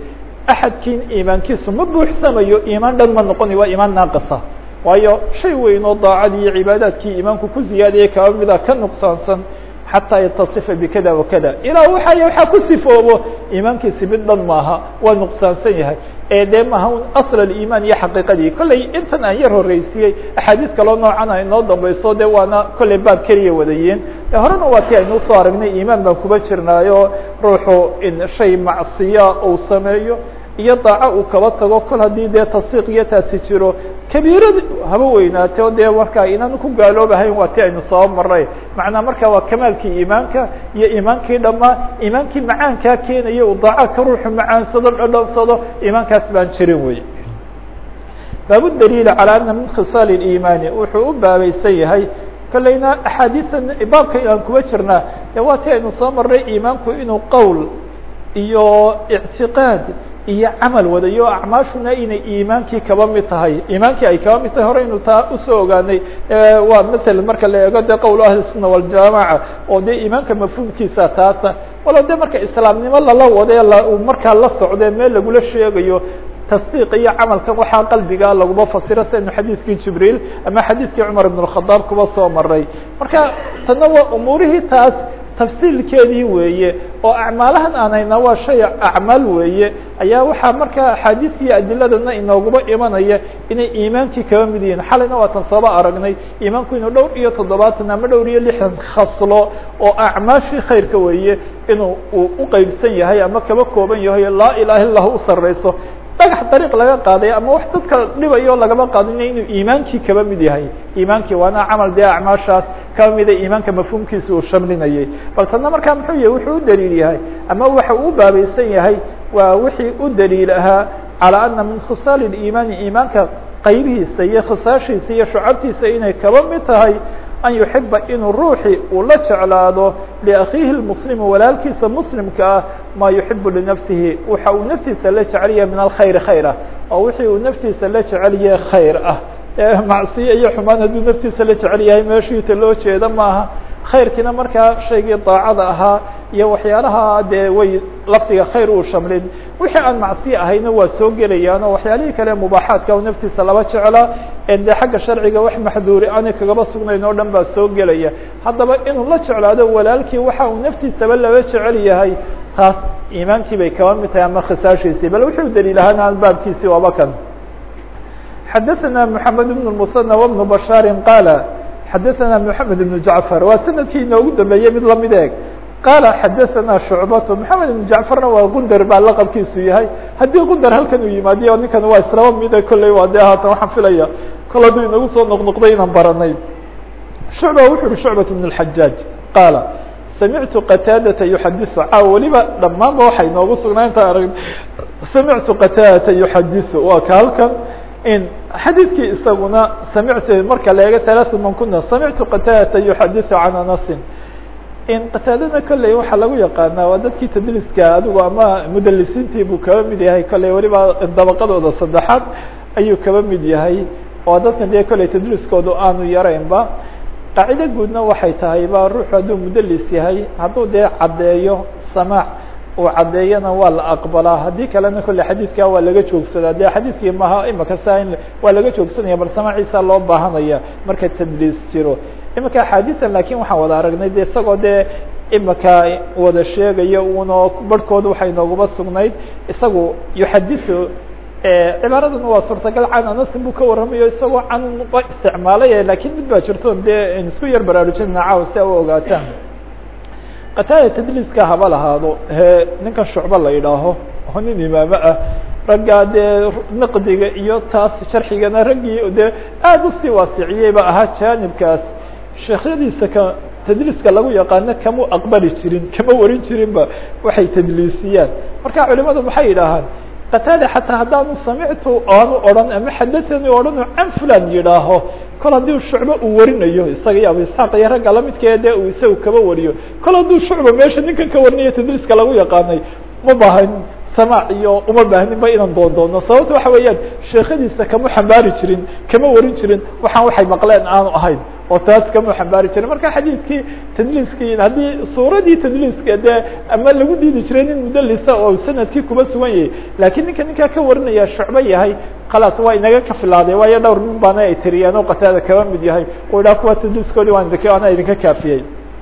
axadkiin iimaankiisu ma buuxsamayo iimaan dhan ma noqonayo waa iimaan naaqisa waayo shay weyn oo daacadii iyo cibaadaadkii iimaanku ku ziyaadiyay kaba mida ka nuqsaansan xataa yatasifa bikada wakada ilaa waxa waxaa ku sifoobo iimaankiisi mid dhan maaha waa nuqsaansan yahay ee dee maaha un asl aliimaan iyo xaqiiqadii kollay intan aan yar horreysiyey axaadiis kaloo noocan a inoo dambayso de waana kollay baab keliya wadayiin de horena waa ti aynu usoo aragnay iimaan baan kuba jirnaayo ruuxu in shay macsiya uu sameeyo iyo daaco uu kaba tago kol haddii dee tasdiiq iyo taasi jiro kabiirad haba weynaate o dee markaa inaan ku gaaloobahayn waa ti aynu soo maray macnaa marka waa kamaalkii iimaanka iyo iimaankii dhamaa iimaankii macaankaa keenaya uu daaco ka ruuxu macaansado dhadhansado iimaankaas baan jirin wey baabu daliil calى ana min khisaal اiimaani wuxuu u baabaysan yahay kolleyna axaadiisan baabka aan kuba jirnaa de waa ti aynu soo maray iimaanku inuu qowl iyo ictiqaad iyo camal wadayo acmaashuna inay iimaankii kaba mid tahay iimaankii ay kaba mid tahay hore inu taa usoo ogaanay waa maala marka la eego de qowl ahli الsuna waljamaca oo de iimaanka mafhuumkiisa taasa walo de marka islaamnimo lala wade markaa la socde meel lagula sheegayo tasdiiq iyo camalkan waxaa qalbiga laguma fasiro saynu xadiidkii jibriil ama xadiidkii cumar ibn الkhadaab kuba soo maray marka tana waa umuurihii taas tafsiilkeedii weeye oo acmaalahan aan hayna waa shay acmaal weeye ayaa waxaa markaa axaadiis iyo adiladana inooguma imanaya inay iimaankii kaba mid yihiin xalayna waatan sooba aragnay iimaanku inuu dhowr iyo toddobaatan ama dhowr iyo lixdan khaslo oo acmaashii khayrka weeye inuu uu uqeybsan yahay ama kaba kooban yahay laa ilaha illa u sareyso dhagax dariiq laga qaaday ama wax dadka dhibayo lagama qaadina inuu iimaankii kaba mid yahay iimaankii waana camal dee acmaashaas kaba mida iimaanka mafhuumkiisa uu shamlinayay bal tana markaa muxuu yahay wuxuu u daliil yahay ama waxa uu baabaysan yahay waa wixii u daliil ahaa calى ana min khisaal اiimaani iimaanka qaybihiisa iyo khisaashiisa iyo shucabtiisa inay kaba mid tahay an yuxiba inuu ruuxi uu la jeclaado liakhiihi lmuslimi walaalkiisa muslimka ah maa yuxibu linafsihi waxa uu naftiisa la jecelyahay min alkhayri khayr ah oo wixii uu naftiisa la jecelyahay khayr ah macsiye iyo xumaan hadduu naftiisa la jecel yahay meeshiita loo jeeda maaha khayrkiina markaa shaygii daacada ahaa iyo waxyaalaha dee way lafdiga khayr uu shamlin wixii aan macsiye ahayna waa soo gelayaan oo waxyaalihii kale mubaaxaadka naftiisa laba jeclaa en dee xagga sharciga wax maxduuri aanay kagaba sugnayn oo dhan baa soo gelaya haddaba inuu la jeclaado walaalkii waxa uu naftiisaba laba jecel yahay taas iimaankii bay kaba mid tahay ama khisaashiisii bal wuxuu daliil ahaan baabkiisii waaba kan xadaثna mحamed بن المثنى وبن بشhاar qاl xadaثna mحamed بن جعفر waa sanadkii inoogu dambeeyey mid lamid eg qala xadaثna شhuعbaة mحamed بن جعفرna waa gundar baa laqabkiisu yahay haddii gundar halkan uu yimaadiyo ninkan waa islaba mide kolley waa de haatan waxaan filaya kol hadduu inagu soo noqnoqday inaan baranay شhuعba wuxu uhi شhuعbaة بن الحajاaج qaala samictu qataadata yuxadiثu caaw weliba dhammaanba waxay noogu sugnaa intaan arag samictu qataadata yuxadiثu waa ka halkan in xadiidkii isaguna samictu marka la eego talaaثa man kuna samictu qataadata yuxadiثu can anasin in qataadana kolley waxaa lagu yaqaanaa waa dadkii tadliska adigu ama mudalisiintii buu kaba mid yahay kolley weliba dabaqadooda saddexaad ayuu kaba mid yahay oo dadkan dee kolley tadliskoodu aanu yaraynba qaacido guudna waxay tahay ba ruuxu hadduu mudalis yahay hadduu dee caddeeyo samaac uu caddeeyana waa la aqbalaa haddii kalena kolle xadiidka waa laga joogsadaa de xadiidkii maha imaka saa in waa laga joogsanaya bal samaaciisa loo baahanaya marka tadliis jiro imika axaadiisan lakin waxaan wada aragnay de isagoo dee imika wada sheegaya uno barhkooda waxay nooguma sugnayd isagu yuxadisu cibaaradan waa suurtagal can anasin buu ka warramayo isagoo can ba isticmaalay lakin mid baa jirto dee isku yar baraarujinana caaw si a u ogaataan qataada tadliiska haba lahaado he ninkan shucba la yidhaaho oo nin imaamo ah raggaa dee naqdiga iyo taas sharxigana raggii dee aada usii waasiciyey ba ahaa jaanibkaas sheekhyadiisa ka tadliiska lagu yaqaano kama aqbali jirin kama warin jirinba waxay tadliisiyaan marka culimadu maxay yidhaahaan qataada xataa haddaanu samictu aanu odhan ama xadathani odhanu can fulan yidhaaho kol haddii shucbo uu warinayo isaga iyo abu isxaaq iyo ragga lamidkee dee uu isaga kaba wariyo kol hadduu shucba meesha ninkan ka warinayo tadliiska lagu yaqaanay ma baahan samaac iyo uma baahninba inaan doondoono sababta waxa weeyaan sheekhadiisa kama xambaari jirin kama warin jirin waxaan waxay maqleen aanu ahayn oo taas kama xambaari jirin marka xadiidkii tadliiskii haddii suuradii tadliiska dee ama lagu diidi jiray nin mudalisa oo sanadkii kuba sugan yahay lakiin ninka ninkaa ka warinaya shucbo yahay khalaas waa inaga ka filaaday waayo dhowr nin baana ay tiriyeen oo qataada kaba mid yahay u idhaha kuwa tadliiskoodi waan idink ana idinka kaafiyey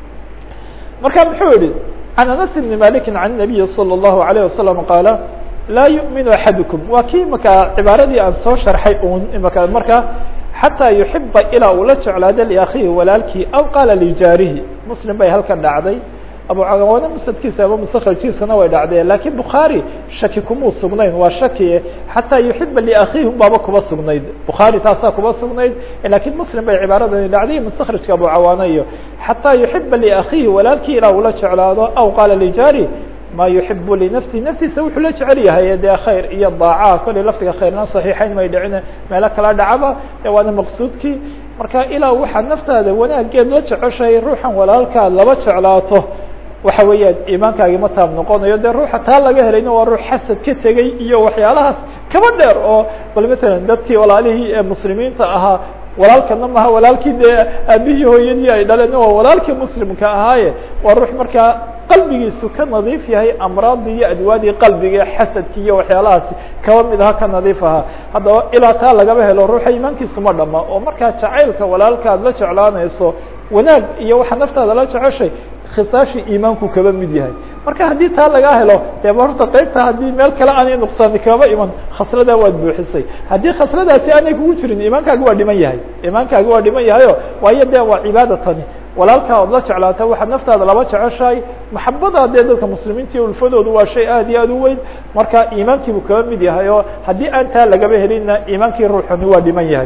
marka muxuu yihi can anas bni maliki can nabiyi salى الlahu عalيه wasalam qaala laa yu'minu axadukum waa kii imaka cibaaradii aan soo sharxay un imaka marka xataa yuxiba ilaa uu la jeclaado liakhihi walaalkii aw qaala lijaarihi muslim bay halkan dhacday abucawaane musadkiisa ama mustakrajkiisana way dhacdeen lakiin bukhaari shaki kumuu sugnayn waa shaki xataa yuxiba liakhiihim baaba kuba sugnayd bukhaari taasaa kuba sugnayd lakiin muslim bay cibaaradani dhacday mustakrajka abucawaane iyo xataa yuxiba liakhiihi walaalkii ilaa uu la jeclaado aw qaala lijaarih ma yuxibu linafsihi naftiisa wuxuu la jecel yahay dee khayr iyo daaca kolley laftiga khayrna saxiixayn may dhicin meelo kala dhacaba e waana maqsuudkii marka ilaa waxaad naftaada wanaageed la jeceshahay ruuxan walaalkaad laba jeclaato waxa weeyaan iimaankaagi ma taab noqonayo dee ruuxa taa laga helayna waa ruux xasad ka tegey iyo waxyaalahaas kaba dheer oo bal matalan dadkii walaalihii ee muslimiinta ahaa walaalkana maha walaalkii dee aabihii hooyadii ay dhaleen waa walaalkii muslimka ahaaye waa ruux markaa qalbigiisu ka nadiif yahay amraadii iyo adwaadii qalbiga xasadki iyo waxyaalahaasi kaba mid aha ka nadiif ahaa haddaba ilaa taa lagaba helo ruuxa iimaankiisu ma dhama oo markaa jacaylka walaalkaad la jeclaanayso wanaag iyo waxa naftaada la jeceshay khisaashii iimaanku kaba mid yahay marka haddii taa lagaa helo dee horta qaybta haddii meel kale aanay nuqsaani kaba iman khasladaa waad buuxisay haddii khasladaasi aanay kugu jirin iimaankaagi waa dhiman yahay iimaankaagi waa dhiman yahayo waayo dee waa cibaadatani walaalkaa ood la jeclaata waxaad naftaada laba jeceshahay maxabadaa dee dadka muslimiinta iyo ulfadoodu waa shay aad iyo aad u weyn marka iimaankiibuu kaba mid yahay oo haddii aan taa lagaba helinna iimaankii ruuxani waa dhiman yahay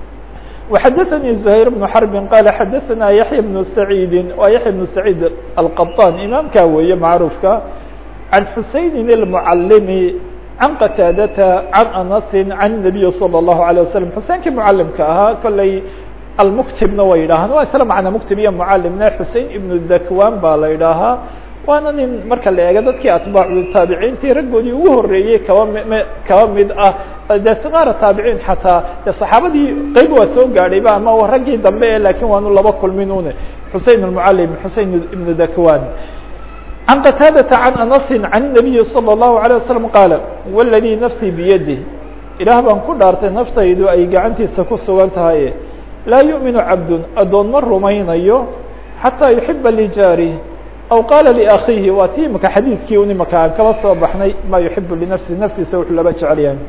وxdثnي زهير بن حرب qال xdثna يحيى بن سعيد wa يحيى بن سعيد القطان imaamka weeye معروفka عن حuسين المعلم عن qتاadة عن أنس عن النبي صلى الله عليه وسلم حuسeynkii معلمka ahaa koلey المكتبna way yidhahan wa isla معنى مكتب iyo معلمna حuسين iبن ذكوان ba la yidhaahaa waana nin marka la eego dadkii atbaacu taabiciintii raggoodii ugu horeeyey kaba m kaba mid ah de sikaara taabiciin xataa de saxaabadii qeyb waa soo gaadhayba ama raggii dambe e lakin waanu laba kulmin une xusein المعalim xusein iبn dakwan عan qataadata عan anasi عan النabiyi slى الlahu عalيه wasalam qaala wاladii nafsii biyadih ilaah baan ku dhaartay naftaydu ay gacantiisa ku sugan tahay laa yuؤminu cabd adoon ma rumaynayo xatىa yuxiba lijaarih aw qaala liakhiihi waa ti imaka xadiidkii un imaka aan kaba soo baxnay ma yuxibu linafsi naftiisa wuxuu laba jecel yahay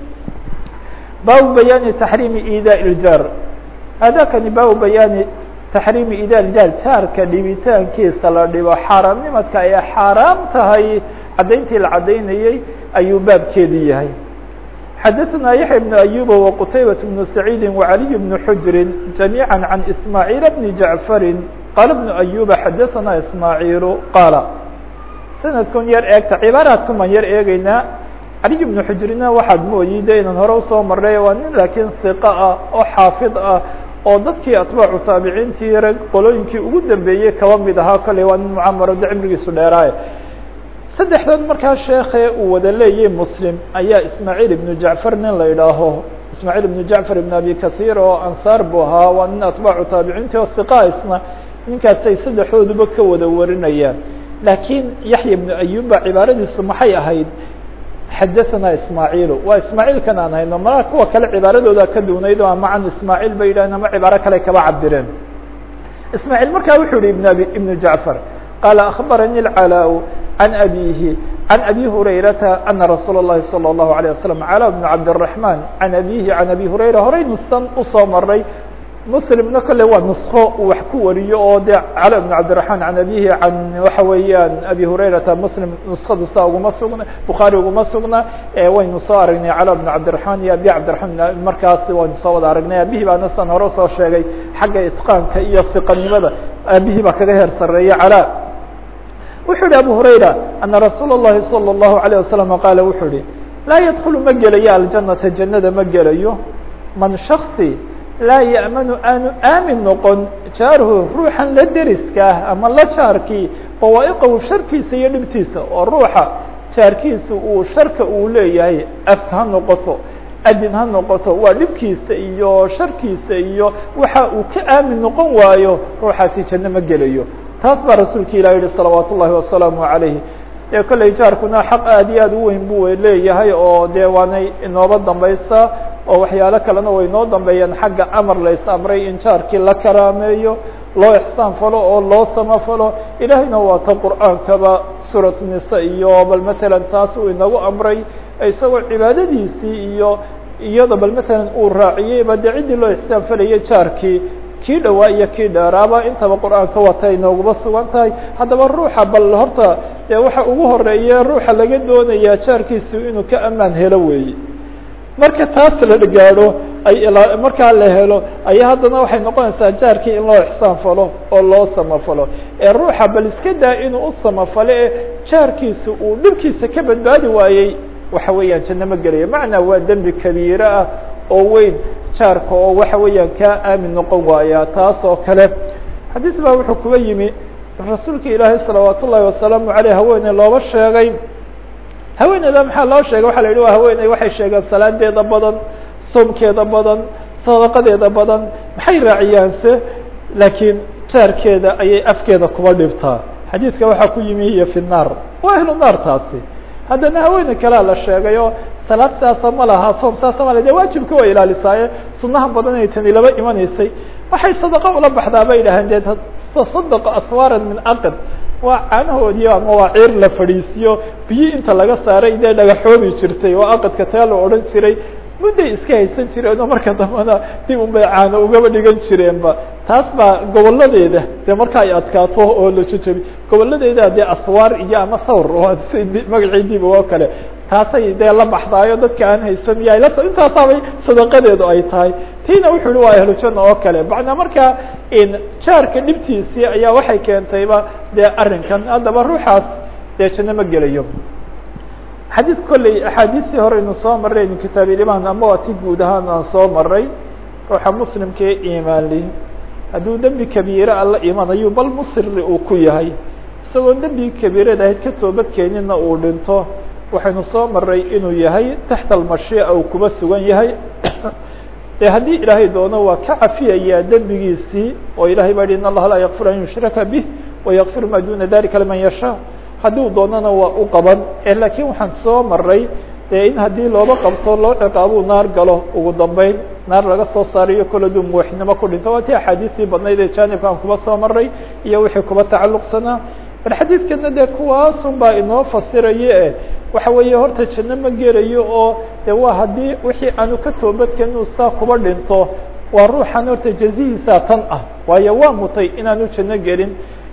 baabu bayaani taxriimi idaa ljaar hadakani baabu bayaani taxriimi idaa ljaar jaarka dhibitaankiisa la dhibo xaaraamnimadka ay xaaraam tahay caddayntii la caddaynayey ayuu baabkeedi yahay xadaثna yaحya بن أyuba وqtaybaة بن سacيidi وعaliي بن xujri جamيعا عan ismاعيil بn jaعfari qaala بن أyuba xadaثna ismaaعiilu qaala sanadkun yar eegta cibaaraadku maan yar eegeynaa caliي بن xujrina waxaad mooyi de inaan hore usoo maray waa nin laakiin ثiqa ah oo xaafid ah oo dadkii atbaacu taabiciintii rag qolooyinkii ugu dambeeyey kaba mid ahaa kolley waa nin mucamaro de cimrigiisu dheeraaye saddexdood markaa sheekhe uu wada leeyay muslim ayaa ismaaعiil ibnu jacfar nin la idhaaho ismaaعiil ibnu jacfar ibn abi kaثiir oo ansaar buu ahaa waa nin atbaacu taabiciinti oo hiqa isna ninkaasay saddexdooduba ka wada warinayaan laakiin yaxya ibnu ayub ba cibaaradiisu maxay ahayd xadaثana ismaaعiilu waa ismaaعiilkan aan hayno malaa kuwa kale cibaaradooda ka duunayd oo ama can ismaaعiil bay yidhahen ama cibaaro kale kaba cabireen ismaaعiil markaa wuxuu yihi ibn abi ibnu jacfar qaala akhbarani اcalaa عن أbيه عن أbي هريرةa أنa رsuuل اللhi صلى الله عليه وسلم على بن عبدالرحمن عن أbيه عن أbي هريرة horaynu san usoo maray mslimna kole waa نسko uu wax ku wariyo oo de clى بن عبدالرحمن عن أbيه عن waxa weeyaan أbي هريرةa mslim نسkadu saa uguma sugna bخaarي uguma sugna waynu soo aragnay clى بن عبدالرحمن iyo أbي عبدالرحمن markaas waynu soo wada aragnay abihii baana san hore usoo sheegay xagga iتقاanka iyo ثiqanimada abihii baa kaga heer sareeya clى wuxuu yihi abu hurayra ana rasuula الlahi salى الlahu عalيه wasalam qaala wuxuu yihi laa yadkulu ma gelayo aljanata jannada ma gelayo man shaksi laa ya'manu aanu aamin noqon jaaruhu ruuxan la deriska ah ama la jaarkii fawaa'iqahu sharkiisa iyo dhibtiisa oo ruuxa jaarkiisa uu sharka uu leeyahay af ha noqoto adin ha noqoto waa dhibkiisa iyo sharkiisa iyo waxa uu ka aamin noqon waayo ruuxaasi janno ma gelayo taas baa rasuulka ilah yihi salawaat ullahi wasalaamu calayh ee kolley jaarkuna xaq aad iyo aad u weyn buu leeyahay oo dee waanay inooba dambaysaa oo waxyaalo kalena way noo dambeeyaan xagga amar lays amray in jaarkii la karaameeyo loo ixsaan falo oo loo samafalo ilaahayna waa ta qur'aankaba suurat nisa iyo bal matalan taas uu inagu amray isagoo cibaadadiisii iyo iyada bal matalan uu raaciyeyba dee ciddii loo ixsaan falayay jaarkii kii dhawaa iyo kii dheeraaba intaba qur'aanka wata inooguba sugan tahay haddaba ruuxa bal horta dee waxa ugu horeeye ruuxa laga doonayaa jaarkiisu inuu ka amaan helo weeye marka taas la gaadho ay markaa la helo ayaa haddana waxay noqonaysaa jaarkii in loo ixsaan falo oo loo samafalo ee ruuxa bal iska daa inuu u samafalo ee jaarkiisu uu dhibkiisa ka badbaadi waayey waxa weeyaan janno ma gelaya macnaa waa dembi kabiire ah oo weyn jaarka oo waxa weeyaan kaa aamin noqon waaya taas oo kale xadiis baa wuxuu kuga yimi rasuulka ilaahay salawaat ullahi wasalaamu aleyh haweeney looba sheegay haweeneyda maxaa loo sheegay waxa la yidhi waa haweeney waxay sheegeen salaadeeda badan soomkeeda badan sadaqadeeda badan maxay raaciyaanse laakiin jaarkeeda ayay afkeeda kuba dhibtaa xadiiska waxaa ku yimi hiyo fi naar waa ahlu naar taasi haddana haweeney kalea la sheegay oo salaad saasa ma laha soom saasa ma laha de waajibka way ilaalisaaye sunaha badan ay tani laba imanaysay waxay sadaqo ula baxdaa bay idhaaheen dee tasadqa aswaaran min aqd waa caanahoodii ama waa ciir la fadhiisiyo biyo inta laga saaray dee dhagaxoobi jirtay oo aqadka taa la odhan jiray mudday iska haysan jireen oo marka dambena dib un bay caano ugaba dhigan jireenba taas baa goboladeeda dee marka ay adkaato oo la jejebi goboladeeda dee aswaar iyo ama thawr oo magacii dib oo kale taasay dee la baxdaayo dadka aan haysan iyo ayla intaasaabay sadaqadeedu ay tahay tiina wuxuu yihi waa ahlu janna oo kale macnaa markaa jaarka dhibtiisii ayaa waxay keentayba dee arrinkan haddaba ruuxaas dee janno ma gelayo xadiid kolley axaadiistii hore aynu soo marray aynu kitaabiilimaan ama waa ti guud ahaan aan soo maray ruuxa muslimkee iimaanli hadduu dembi kabiire alla imanayo bal musiri uu ku yahay isagoo dembi kabiirada ahayd ka toobadkeenina uu dhinto waxaynu soo maray inuu yahay taxta almashiica uu kuba sugan yahay dee haddii ilaahay doono waa ka cafiyayaa dembigiisii oo ilahay baa yihi in allaha laa yakfir an yushraka bih wayakfir ma duna dalika liman yashaa haddii doonana waa u qaban laakiin waxaan soo maray dee in haddii looba qabto loo ciqaabuu naar galo ugu dambeyn naar laga soo saarayo kol aduu muwaxidnimo ku dhinto waa tii axaadiistii badnayd ee jaanibkaan kuba soo maray iyo wixii kuba tacalluqsanaa bal xadiidkana dee kuwaasun baa inoo fasiraye e waxa weeye horta janno ma gelayo oo de waa haddii wixii aanu ka toobadken inuu saa kuba dhinto waa ruuxan horta jazihiisa tan ah waayo waa mutay inaanu janno gelin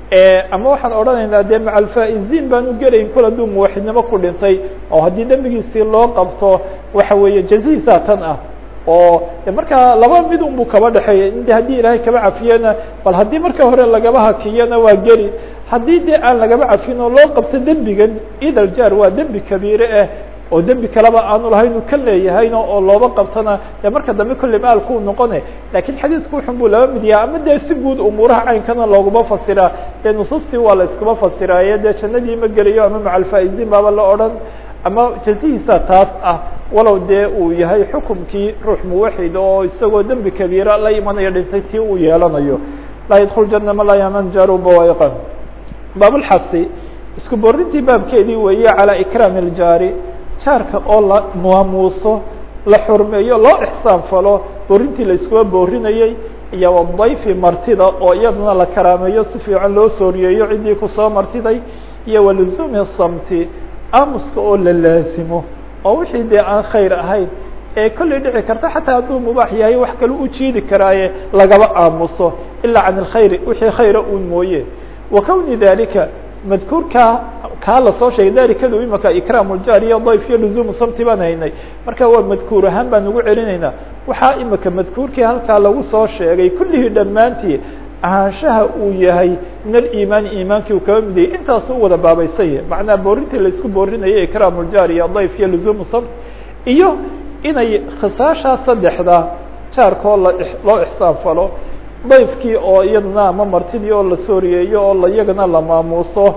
ama waxaan odhanaynaa dee maca alfaa'iziin baanu gelayn kol hadduu muwaxidnimo ku dhintay oo haddii dembigiisii loo qabto waxa weeye jazihiisa tan ah oo markaa laba mid un buu kaba dhexeeya in de haddii ilaahay kaba cafiyena bal haddii marka hore lagaba hakiyana waa geli haddii dee aan lagaba cafin oo loo qabto dembigan idal jaar waa dembi kabiire ah oo dembi kaleba aanu lahayn uu ka leeyahayno oo looba qabtona dee marka dambe kolley maalkuu noqone lakiin xadiisku wuxun buu laba mid yaha ama dee si guud umuuraha caynkana looguma fasiraa dee nusuustii waa la iskuma fasiraaye dee jannadii ma gelayo ama maca alfaa'iziin baaba la odhan ama jazihiisa taas ah walow dee uu yahay xukumkii ruux muwaxid oo isagoo dembi kabiira la imanaya dhintay tii uu yeelanayo laa yadkul jana ma laa yaman jaaru bawaiqa baabulxasi isku borintii baabkeedii weeye calaa ikraami iljaari jaarka oo la maamuuso la xurmeeyo loo ixsaan falo borintii la iskuba boorinayey iyo wadayfi martida oo iyaduna la karaameeyo si fiican loo sooriyeeyo ciddii kusoo martiday iyo waluzumi samti aamuska oo la laasimo oo wixii dee aan khayr ahayn ee kolley dhici karta xataa hadduu mubaax yahay wax kale u jiidi karaaye lagaba aamuso ilaa can alkhayri wixii khayra uun mooye wa kowni dalika madkuurkaa kaa lasoo sheegay dalikadu imaka ikraam ljaar iyo dayf iyo luzumu samti baan haynay marka waa madkuur ahaan baan ugu celinaynaa waxaa imika madkuurkii halkaa lagu soo sheegay kullihii dhammaantii ahaanshaha uu yahay min aliimaani iimaankii uu kaba midayay intaasu u wada baabaysanya macnaa boorintii laisku boorinayay ikraam ljaar iyo dayf iyo luzumu samt iyo inay khisaashaa saddexda jaarkoo la loo ixsaan falo dayfkii oo iyadana ama martidii oo la sooriyeeyo oo la iyagana la maamuuso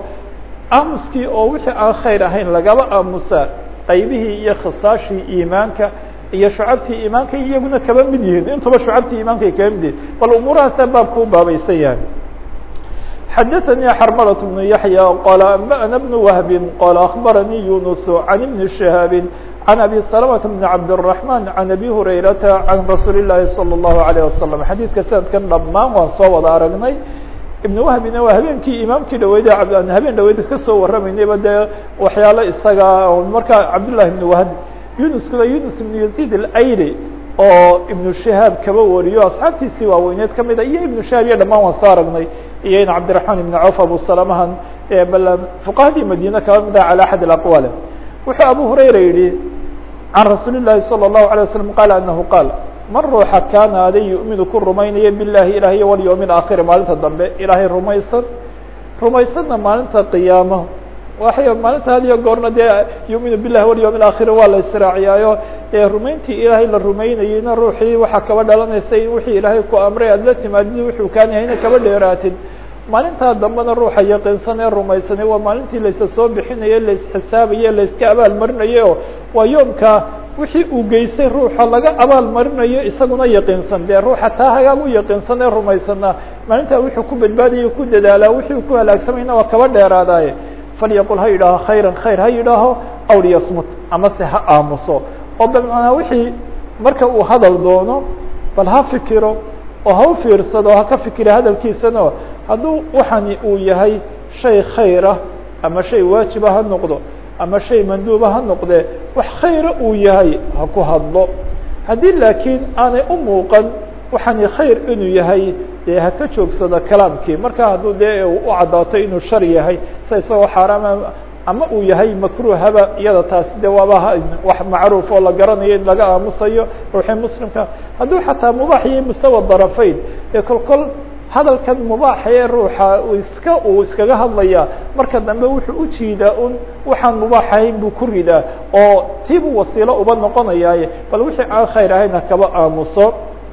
aamuskii oo wixii aan khayr ahayn lagaba aamusa qaybihii iyo khisaashii iimaanka iyo shucabtii iimaanka iyaguna kaba mid yihiin intuba shucabtii iimaankaay kaba mid yihin bal umuurahaasaa baabku u baabaysan yahay xadaثnي xrmlة بن yaحyى qال أنbأna بن وهب qال أخbarnي يuنس عن بن شhهاaب عن أbي سلمة بن عبدالرحمن عن أbي هريرة عن رsuuل اللahi صلى الله عليه وسلم xadيثka sanadkan dhamaan waan soo wada aragnay iبن وهبna waa habeenkii imaamkii dhaweyd habeen dhaweyd kasoo waramaynayba dee waxyaalo isaga markaa cabdاللahi بن وهب yuنuskuna yuنس بن يزيد الأyri oo iبن شhهاaب kaba wariyo asxaabtiisii waaweyneed kamida iyo iبن شhهاaب iyo dhamaan waan soo aragnay iyo in cabdiرaحman iبn cوf abu salamahan bal fuqahadii madine kaba mid ah calى axad اaqwal wuxuu abu hurayra yihi can rasuuli الlahi salى الlahu عalيه waslم qala anahu qaal man ruuxa kaana aday yu'minu ku rumaynaya bilahi ilaah iyo walyوم اaakhiri maalinta dambe ilaahay rumaysan rumaysanna maalinta qiyaamo waxay maalinta had iyo goorna dee yu'minu bilahi walyوم اaakhiri waa la israaciyaayo ee rumayntii ilaahay la rumaynayeyna ruuxii waxaa kaba dhalanaysa in wixii ilaahay ku amray aad la timaadid wuxuu kaan yahayna kaba dheeraatid maalintaa dambena ruuxa yaqiinsan ee rumaysanay waa maalintii laysa soo bixinaye laisxisaabaye layska abaal marinaye o waa yoomka wixii uu geystay ruuxa laga abaal marinayo isaguna yaqiinsan dee ruuxa taa hagaag u yaqiinsan ee rumaysana maalintaa wuxuu ku badbaadaya ku dadaalaa wixii ku halaagsamayna waa kaba dheeraadaaye falyaqul ha yidhaaho khayra khayr ha yidhaaho aw liyasmut amase ha aamuso oo bmacnaa wixii marka uu hadal doono bal ha fikiro oo ha u fiirsado ha ka fikira hadalkiisana hadduu waxani uu yahay shay khayra ama shay waajiba ha noqdo ama shay manduuba ha noqde wax khayra uu yahay ha ku hadlo haddii laakiin aanay u muuqan waxani khayr inuu yahay dee ha ka joogsado kalaamkii marka hadduu dee u caddaato inuu shar yahay sa isagoo xaaraama ama uu yahay makruhaba iyada taasi de waaba wax macruuf oo la garanayo in laga aamusayo ruuxii muslimka hadduu xataa mubaax yahay mustawa darafayn ee kol kol hadalkan mubaaxa ee ruuxa iska uu iskaga hadlaya marka dambe wuxuu ujiidaa un waxaan mubaax ahayn buu ku ridaa oo tiibuu wasiilo uba noqonayaaye bal wixii aan khayr ahayn ha kaba aamuso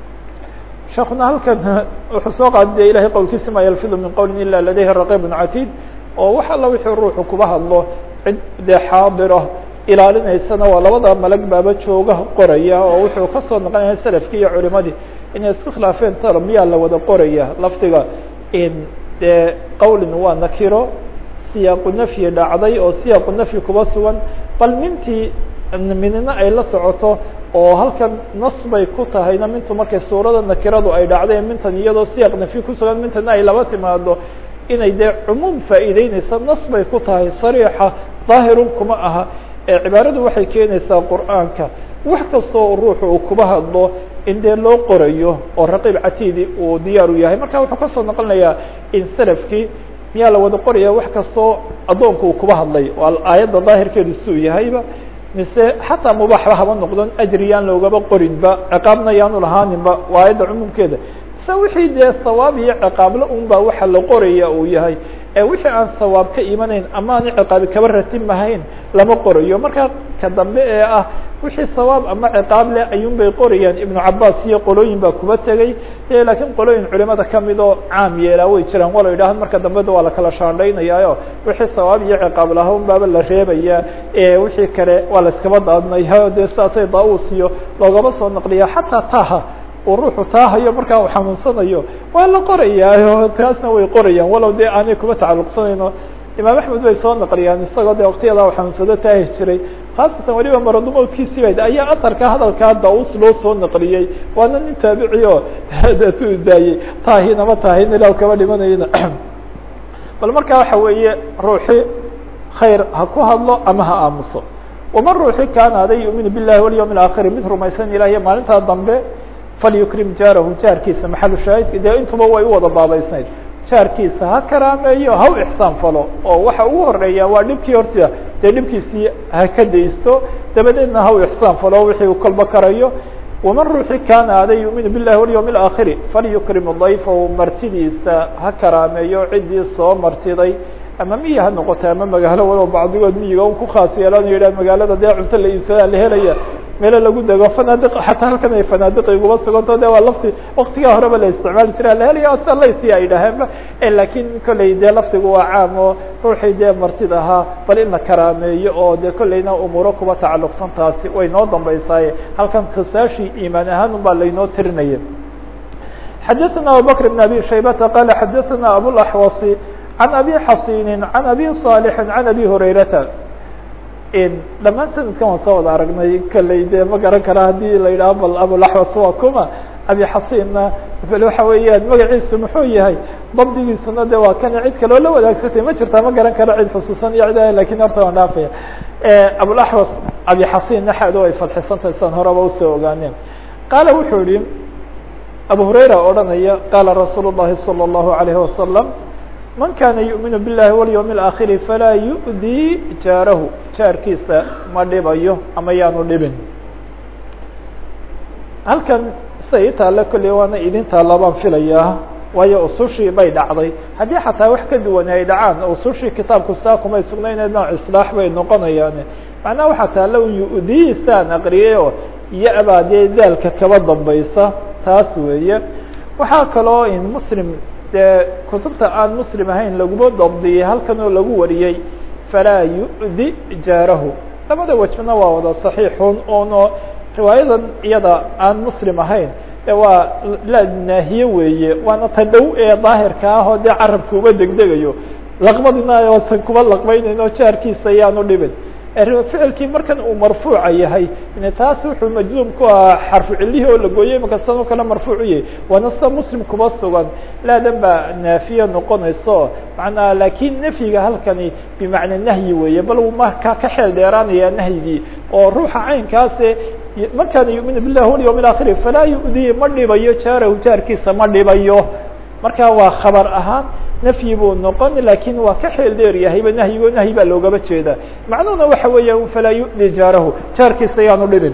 sheekuna halkan wuxuu soo qaada de ilahay qowlkiisa ma yalfidu min qowlin ila ladayhi raqibun catiid oo wax alla wixii ruuxu kuba hadlo cid dee xaadira ilaalinaysana waa labada malag baaba jooga qoraya oo wuxuu kasoo noqonaya salafkii iyo culimadii inay isku khilaafeen talo miyaa la wada qoraya lafdiga in dee qowlin waa nakiro siyaaqu nafyi dhacday oo siyaaqu nafyi kuba sugan bal mintii minina ay la socoto oo halkan nas bay ku tahayna mintu markay suurada nakiradu ay dhacday mintan iyadoo siyaaq nafyi kusugan mintana ay laba timaado inay dee cumuum faa'iideyneysa nas bay ku tahay sariixa daahirun kuma aha ee cibaaradu waxay keenaysaa qur'aanka wax kastoo ruuxu uu kuba hadlo in dee loo qorayo oo raqiib catiidi uu diyaar u yahay marka wuxuu kasoo noqonayaa in salafkii miyaa la wada qoraya wax kastoo addoonku uu kuba hadlay waa aayadda daahirkeedu suu yahayba mise xataa mubaaxba haba noqdon ajri yaan loogaba qorinba ciqaabna yaanu lahaaninba waa aayadda cumuumkeeda se wixii dee sawaab iyo ciqaable un ba waxa la qoraya uu yahay ee wixii aan sawaab ka imanayn ama aan ciqaabi kaba ratimahayn lama qorayo marka ka dambe ee ah wixii sawaab ama ciqaab leh ayuun bay qorayaan ibnu cabaas iyo qolooyin baa kuba tegey laakiin qolooyin culimada kamid oo caam yeelaa way jiraan walo yidhahan marka dambeda waa lakala shaandhaynayaayo wixii sawaab iyo ciqaab laha un baaba la reebaya wixii kale waa la iskaba daadnaya dee saasay daa-us iyo loogaba soo naqliya xataa taha uu ruuxu taahayo markaa uu xanuunsanayo waa la qorayaayo taasna way qorayaan walow dee aanay kuba tacalluqsanayno imaam axmed bay soo naqliyaan isagoo de waktiyada u xanuunsado taahi jiray khaasatan weliba maradumoodkiisii ba ayaa asarka hadalkaa daus loo soo naqliyey waana nin taabici o tu daayey taahinama taahin ilaa kaba dhimanayna bal marka waxa weeye ruuxi khayr ha ku hadlo ama ha aamuso waman ruuxi kaana aday yu'minu billahi walyawm اlaakhiri mid rumaysan ilahiy maalintaa dambe falyukrim jaarahu jaarkiisa maxalu shaahidka dee intuba way u wada baabaysnayd jaarkiisa ha karaameeyo ha u ixsaan falo oo waxa ugu horeeya waa dhibkii horta dee dhibkiisii ha ka daysto dabadeedna ha u ixsaan falo wixii uu kolba karayo waman ruuxi kaana aday yu'minu billahi walyawm اlaakhiri falyukrim dayfahu martidiisa ha karaameeyo ciddii soo martiday ama miyi ha noqota ama magaalo walow bacdigood miyiga un ku khaas yeelan yidhah magaalada dee cunto la iibsadaa la helaya meelo lagu dego fanaadiq xataa halkan ay fanaadiq iguma suganto de waa lafti waktigaa horeba la isticmaali jira laheliya salaysi ay dhaheenba lakin kolley dee laftigu waa caam oo ruuxii dee martid ahaa bal in la karaameeyo oo de kolleyna umuuro kuba tacalluqsan taasi way noo dambaysaaye halkan khisaashii iimaan ahaan un baa laynoo tirinaya xadaثna abubakr بn abi shaybata qala xadaثna abulaxwasi can abi xasini can abi صaalixi can abi hurayrata dhamaan sanadkan waan soo wada aragnay kaley dee ma garan kara haddii la yidhaho bal abulaxwas waa kuma abi xasinna bal waxa weeyaan magaciisu muxuu yahay dabdigiisuna de waa kana cid kaloo la wadaagsatay ma jirtaa ma garan karo cid xusuusan iyo cid lakin horta waan dhaafaya abulaxwas abi xasin naxado ay fadxisantahay san horeba usoo ogaaneen qaala wuxuu yihi abu hurayra odhanaya qaala rasuul الlahi salى الlahu عalayه wasalam man kana yuؤminu biاllahi walyوم الآkhiri falaa yuؤdii jaarahu jaarkiisa ma dhibayo ama yaanu dhibin halkan sida ii taale kolley waana idin taalla baan filayaa waayo usushii bay dhacday haddii xataa wax ka duwan ay dhacaan usushii kitaabku saa kumay sugnayne nooc islaax bay noqonayaan macnaha waxaa taalla un yu'diisaan aqriyay oo ya-baa dee daalka kaba dambaysa taas weeye waxaa kaloo in muslim dee kutubta aan muslim ahayn laguma dabdiyey halkan oo lagu wariyey falaa yu'di jaarahu labada wejna waa wada saxiixun ono riwaayadan iyada aan muslim ahayn e waa la naahiye weeye waana ta dhow ee daahirka ah oo dee carabka uma degdegayo laqmadina oosan kuba laqmaynayno jaarkiisa yaanu dhibin ficilkii markan uu marfuuca yahay taas wuxuu majzuum ku ahaa xarfu cilihii oo la gooyey imaka san oo kale marfuuc u yahay waana sida muslim kuba sugan laadan baa naafiye noqonayso manaa lakin nafyiga halkani bimacna nahyi weeye bal markaa ka xeel dheeraanaya nahyigii oo ruuxa caynkaase man kana yumin bilah walyawm اakhir falaa yu'dii ma dhibayo jaarahu jaarkiisa ma dhibayo marka waa khabar ahaan nafyi buu noqon lakin waa ka xeel dheer yahayba nahyigo nahyi baa loogaba jeeda macnuhuna waxa weeya falaa yu'di jaarahu jaarkiisa yaanu dhibin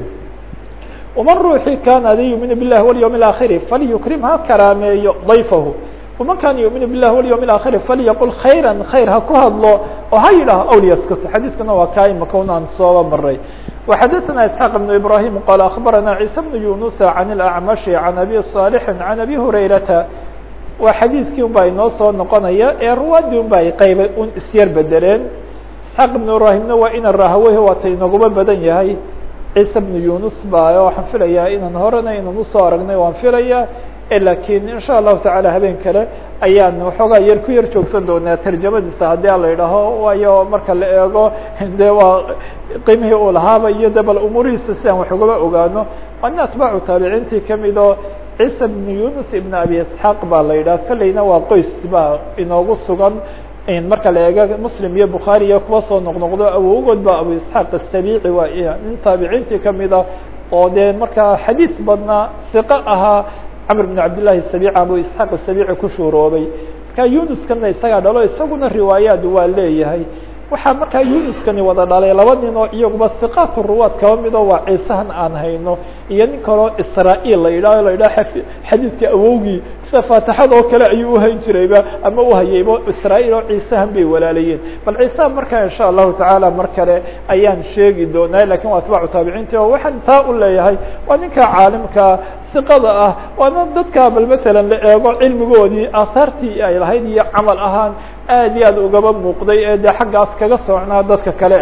waman ruuxii kana adi yumin bilahi walyawm اaakhiri falyukrim ha karaameeyo dayfahu waman kana yumin bilahi walyawm اaakhiri falyaqul khayra khayr ha ku hadlo oo ha yidhaho awliyaskut xadiiskana waa kaa imaka unaan sooba maray وxadثna isحاq بن ibrahim qال aخbarana عيسى بن yuنuس عan الأعmaشh عan abi صاalح عan abi hurayrata waa xadiiskii un baa inoo soo noqonaya ee ruwaadii un ba ay qayba un isyar bedeleen isxaaq بن ibrahimna waa ina rahaweyh waata inaguma badan yahay ciise بن yunus ba waxaan filayaa inaan horena inaan usoo aragnay waan filaya lakin in shaء الlahu taعalى habeen kale ayaan waxoogaa yar ku yar joogsan doonaa tarjamadiisa haddii a la idhaho waayo marka la eego de waa qiimihii uu lahaaba iyo de bal umuurihiisa si aan wax ugaba ogaano waana atbaacu taabiciintii kamid oo ciisa bn yunus ibn abi isxaaq baa la yidhaha kolleyna waa qoys baa inoogu sugan marka la eego muslim iyo bukhaari iyo kuwa soo noqnoqdo awowgood ba abu isxaaq asabici waa nin taabiciintii kamida oo dee markaa xadiis badnaa siqo ahaa cmr بن cabd لlahi الsabic abu isxaaq الsabici ku shuuroobay marka yunuskana isagaa dhalo isaguna riwaayaad waa leeyahay waxaa markaa yunuskani wada dhalay laba nin oo iyaguba siqaat ruwaad kaba mido waa ciisahan aan hayno iyo nin kaloo israa-il la yidhaho la yidhaha xadiidka awowgii sida faatixada oo kale ayuu uhayn jirayba ama uhayayba israa-il oo ciisahan bay walaalayeen bal ciisaha markaa insha allahu tacaala mar kale ayaan sheegi doonaa lakin waa atbaacu taabiciinti oo waxaan taa u leeyahay waa ninka caalimka siqada ah waana dadka bal matalan la eego cilmigoodii aahaartii ay lahayd iyo camal ahaan aad iyo aad ugaba muuqday ee dee xaggaas kaga socnaa dadka kale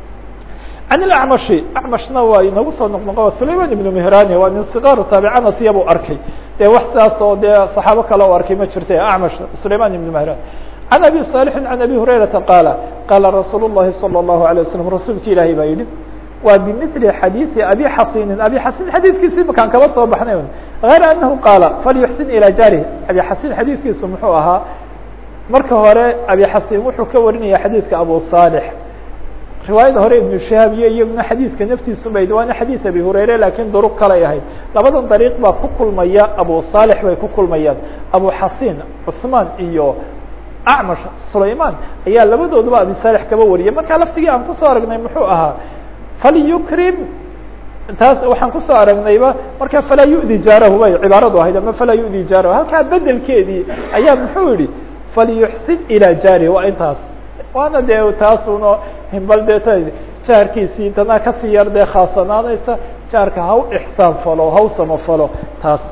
can ilacmashi acmashna waa inagu soo noqnoqo sulayman ibnu mehrani waa nin sikaaru taabicana siyabu arkay dee wax sidaas oo dee saxaabo kale o arkay ma jirta acmash sulayman ibnu mehran can abi صaalixin can abi hurayrata qaala qaala rasuul الlahi salى الlahu عalيه waslm rasuulki ilaahay baa yihi waa bimili xadiiثi abi xasinin abi xasin xadiiskiisi makaan kaba soo baxnay غayr anahu qaala falyuxsin ilى jaarih abi xasin xadiiskiisu muxuu ahaa marka hore abi xasin wuxuu ka warinaya xadiidka abu صaalح riwaayada hore ibnu shahaab iyo iyaguna xadiidka naftiisu bay waana xadiid abi hurayre lakin duruq kalay ahayd labadan dariiq baa ku kulmaya abu صaalح bay ku kulmayaan abu xasin cثmaan iyo acmash sulayman ayaa labadooduba abi صaalح kaba wariyay marka laftigii aan kusoo aragnay muxuu ahaa falyukrim taas waxaan kusoo aragnayba marka falaa yu'di jaarahu bay cibaaradu ahayd ama falaa yu'di jaarahu halkaa bedelkeedii ayaa muxuu yihi falyuxsin ilى jaarihi waa intaas waana dee taasuno himbal dee t jaarkiisii tanaa kasii yar dee khaasanaanaysa jaarka ha u ixsaan falo ha u samafalo taas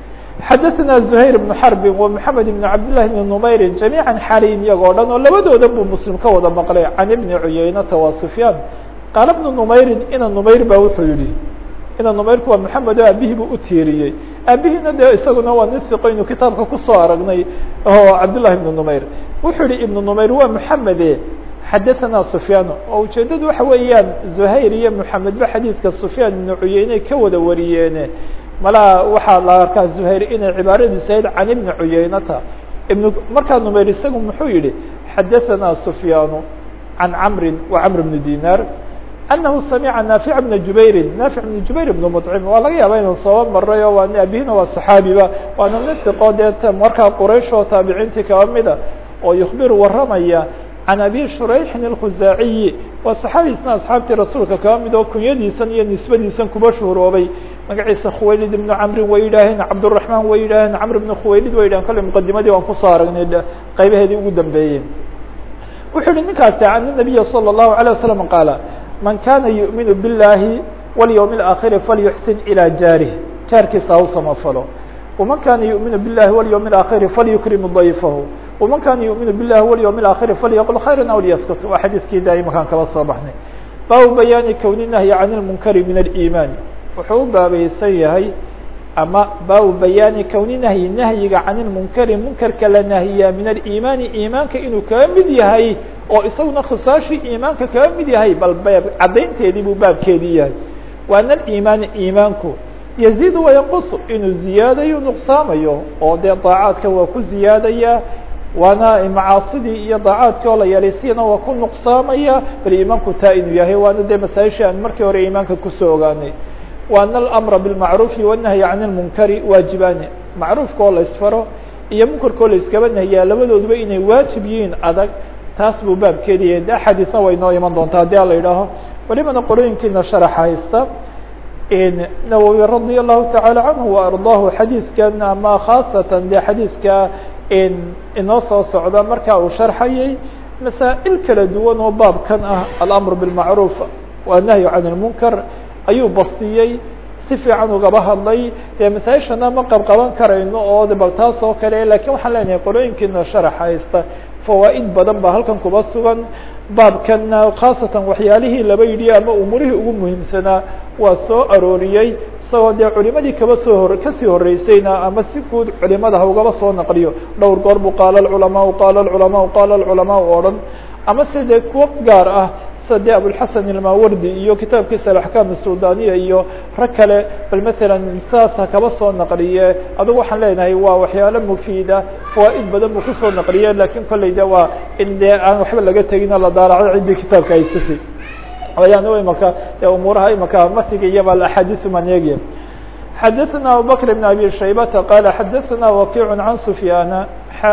xadaثna زhayr بن xرb ومحamed بن cabdاللahi بن نmayri جamيعا xaliin iyagoo dhan oo labadooda buu mslim ka wada maqlay can بni cuyaynata wa سfyaan qaala بن نmayri ina نmayr ba wuxuu yihi ina نmayrku waa mحamed o aabihii buu utiiriyey aabihiina de isaguna waa nin siqaynu kitaabka kusoo aragnay oo cabdالlahi بن نmayr wuxuu yihi iبن نmayr waa mحamede xadaثna سfyaan oo ujeedadu waxa weeyaan زhayr iyo mحamed ba xadiidka سfyaan iبn cuyeyne ka wada wariyeene malaa waxaa la arkaa زhayr inay cibaaradiisa ahayd can ibni cuyaynata ibn markaa numayr isagu muxuu yihi xadaثana سfyaan can camri wa camr bni dinar anahu samica naafic bna jubayri naafic bna jubayr bn mطcim waa laga yaaba inuu soo maray o waa abihina waa صaxaabiba waana nin iqo dee markaa quraysh oo taabiciintii kaba mida oo yukbiru waramaya can abi shurayxin اlkhuzaaciyi waa saxaabiisna asxaabtii rasuulka kaba mid oo kunyadiisan iyo nisbadiisan kuba shuhuroobay magaciisa khuwaylid ibnu camrin way yidhaaheen cabdالرaحman way yidhaaheen camr ibn khuwaylid way yidhahen kolley mqadimadii waan kusoo aragnay qaybaheedii ugu dambeeyey wuxuu yihi ninkaasi an النabiya slى الlahu عalيه waسلم qaala man kana yuؤminu biالlahi wاlyوم الآkhiri falyuxsin ilى jaarih jaarkiisa ha u samafalo وman kana yuؤminu biالlahi wاlyوم الآkhiri falyukrim ضayfahu وman kana yuؤminu biالlahi wاlyوم الآkhiri falyaqل khayra aw lyaskut waa xadiiskii da imakaan kaba soo baxnay baabu bayaani kowni nahyi can اlmunkari min الإiman wuxuu u baabaysan yahay ama baabu bayaani kowni nahyi nahyiga can ilmunkari munkarka la nahiyaa min aliimaani iimaanka inuu kaga mid yahay oo isaguna khisaashii iimaanka kaga mid yahay bal beeb caddaynteedii buu baabkeedii yahay waana aliimaani iimaanku yaziidu wayanqusu inuu ziyaadayo nuqsaamayo oo dee daacaadka waa ku ziyaadaya waana macaasidii iyo daacaadkii oo la yeelaysiyana waa ku nuqsaamaya bal iimaanku taa inuu yahay waana dee masaaishii aan markii hore iimaanka kusoo ogaanay وأن الأمر بالمعروف والنهي عن المنكر waaجiباni معروفka oo la isfaro iyo mنkarka oo la iskaba نahyaa labadooduba inay waaجiب yihiin adag taas buu baabkeedi yahay de xadiثna way noo iman doontaa hadii ala idhaaho welibana qorooyinkiina شhaرح haysta nawwي رaضي الlahu taعالى عanه وأرضاه xadiidkan ama khاaصatan de xadiidka inoo soo socda marka uu شharxayay masaaئل kala duwan oo baabkan ah الأمر بالمعروف والنهي عن المنكر ayuu bastiyey si fiican ugaba hadlay dee masaaishana ma qabqaban karayno oo de bal taas oo kale lakin waxaan leenahay qolooyinkiina sharax haysta fawaaid badan ba halkan kuba sugan baabkana khaasatan waxyaalihii laba yidhi ama umurihii ugu muhiimsanaa waa soo arooriyey isagoo dee culimadii kaba soo hor kasii horeysayna ama si guud culimada ha ugaba soo naqliyo dhowr goor bu qaala alculamaau qaala alculamaau qaala alculamaau oo dhan ama se dee kuwo gaar ah de abulxasan ilmawardi iyo kitaabkiisa alaxkaam sudaniya iyo rag kale bal matalan saas ha kaba soo naqliye adugu waxaan leenahay waa waxyaalo mufiida fawaaid badan buu kusoo naqliye lakin kolley de waa in dee aan waxba laga tegin oo la daalaco ciddii kitaabka haysatay ayaan imaka umuuraha imaka matiga iyaba axaadiث maneegya xadaثna abubakr بn abi shaybata qala xadaثna wakic can sufyaana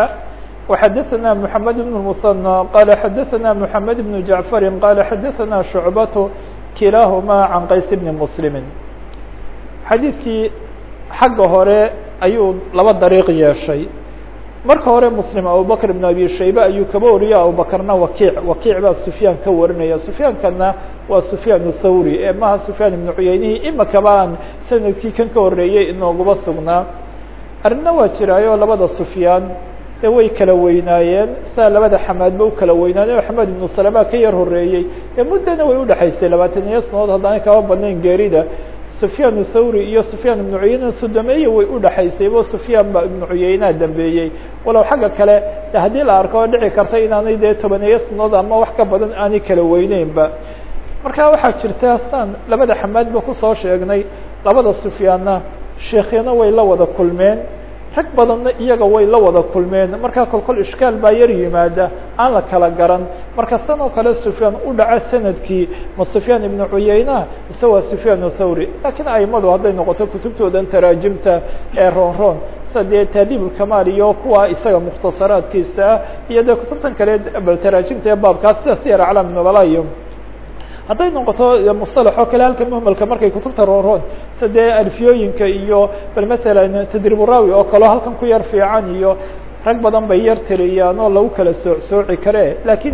وxdثna محمد بن المثنى qال xdثna محمد بن جعفر qال xdثna شعبة kilاahma عن qays بن مسلم xadيiثkii xagga hore ayuu laba dريq yeeshay marka hore مسلم abubكر بن أbي شhayبة ayuu kaba wariya abuبkrna wakiع wakiع baa سفyاan ka warinaya سفyaankana waa سفyاan الthawrي ee maha سفyاan بن cuyeynihi imakaba aan sanadkii kan ka horeeyey inooguba sugnaa arina waa jiraayo labada سفyاan de way kala weynaayeen saa labada xamaadba u kala weynaayeen axmed ibnu salama ka yar horeeyey ee muddana way udhexaysay labaatan iyo sanood haddaanay kaba badnayn geerida sufyaan thawri iyo sufyaan ibnu cuyeyna sodomeeye way udhexaysay bo sufyaan ba ibnu cuyeynaha dambeeyey walow xagga kale haddii la arko oo dhici karta inaanay dee tobaneeyo sanood ama wax ka badan aanay kala weyneynba marka waxaa jirta saan labada xamaadba kusoo sheegnay labada sufyaanna sheekhyana way la wada kulmeen rag badanna iyaga way la wada kulmeen markaa kolkol ishkaal baa yar yimaada aan la kala garan marka san oo kale sufyaan u dhaca sanadkii ma sufyaan ibnu cuyeyna mise waa sufyaan thawri lakiin aimadu hadday noqoto kutubtoodan taraajimta ee roon roon sida dee taadiibulkamaal iyo kuwa isaga mukhtasaraadkiisa ah iyo dee kutubtan kale bal taraajimta ee baabkaas sida siyar aclaam nubala iyo hadday noqoto musطalax oo kale halka muhmalka markay kutubta roonroon sida dee alfiyooyinka iyo bal masalan tadriburaawi oo kaleo halkan ku yar fiican iyo rag badan bay yar tiriyaan oo lagu kala soo sooci kare lakiin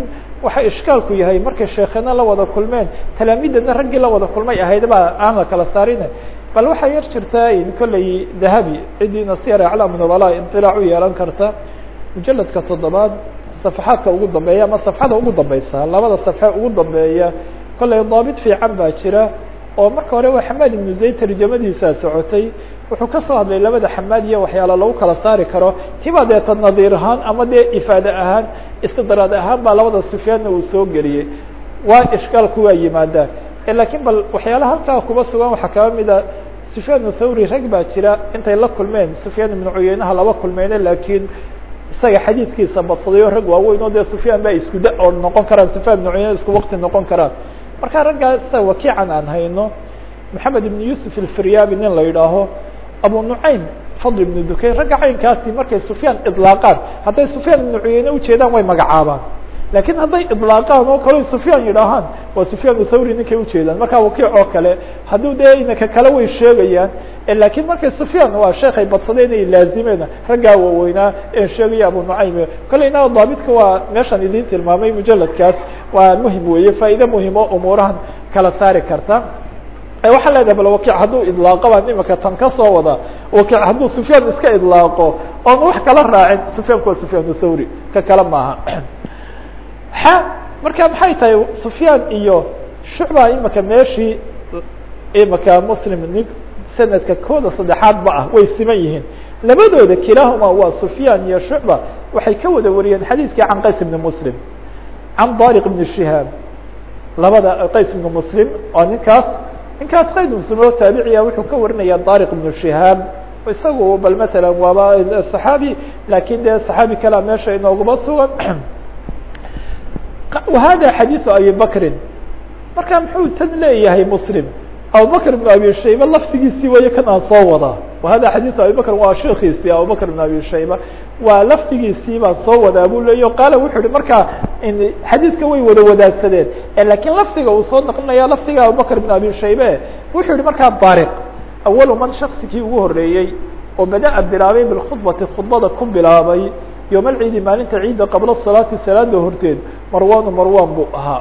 waxa ishkaalku yahay markay sheekhena la wada kulmeen talaamidana raggii la wada kulmay ahayd baa aan la kala saarine bal waxaa yar jirtaa kolley dahabi cidiina siyar aclaam nubala iطilaac u yeelan karta mujaladka toddobaad safaxaadka ugu dambeeya ama safxada ugu dambeysa labada safxe ugu dambeeya kolley daabit fiican baa jira oo marka hore waa xamaad ibnu zayd tarjamadiisaa socotay wuxuu ka soo hadlay labada xamaad iyo waxyaala lagu kala saari karo tibaa deeta nadiir ahaan ama dee ifaade ahaan istidraad ahaan baa labada sufyaanna uu soo geliyey waa ishkaalku waa yimaadaan lakiin bal waxyaalaha halkaa kuba sugan waxaa kaba mida sufyaan thawri rag baa jira intay la kulmeen sufyaan ibnu cuyeynaha laba kulmeyne lakiin isaga xadiidkiisa badsaday rag waaweyn oo dee sufyaan baa isku da oo noqon karaan sufyaan ibnu cuyeyne isku wakti noqon karaan marka raggaa sida wakiican aan hayno maxamed ibn yusuf alfiryabi nin la yidhaaho abu nucaym fadl ibnu dukayn ragga caynkaasi markay sufyaan idlaaqaan hadday sufyaan ibnu cuyeyne ujeedaan way magacaabaan lakiin hadday idlaaqaan oo kale sufyaan yidhaahaan waa sufyaan thawri ninkay ujeedaan markaa wakiic oo kale hadduu dee inaka kale way sheegayaan lakiin markay sufyaan waa sheekay badsadeen ay laazimeen raggaa waaweynaa en sheegaya abu nucaym kolleyna daabitka waa meeshaan idin tilmaamay mujaladkaas waa muhim weeye faa'iide muhim oo umuurahan kala saari karta waxaa leedahay bal wakiic hadduu idlaaqo baan imika tan ka soo wada wakiic hadduu sufyaan iska idlaaqo oon wax kala raacin sufyaanku waa sufyaan thawri ka kale maaha xa marka maxay tahay sufyaan iyo shucba imika meeshii imika muslim nin sanadka kooda saddexaad ba ah way siman yihiin labadooda kilaahuma waa sufyaan iyo shucba waxay ka wada wariyeen xadiiskii can qays ibni muslim can dariq ibni shihaab labada qays ibni muslim oo ninkaas ninkaas qays ibn muslim oo taabiciya wuxuu ka warinaya dariq ibnu shihaab isagu bal matala waaba saxaabi lakin dee saxaabi kalea meesha inooguma sugan wahada xadiiثu abi bakrin marka muxuu tan leeyahay muslim abubakr ibn abi shayba laftigiisii waye kan aan soo wadaa wahada xadiiثu abi bakr waa sheekiisii abubakr ibn abi shayba waa laftigiisii baan soo wadaa bu leeya qaala wuxuu hi markaa xadiiska way wada wadaagsadeen lakiin lafdiga uu soo naqlinaya lafdiga abubakr ibn abi shaybe wuxuu yihi markaa dariq awalu man shaksigii ugu horeeyey oo bada-a bilaabay bilkhudbati khudbada ku bilaabay yowm alciidi maalinta ciidda qabla salaati salaada horteed marwanu marwan buu ahaa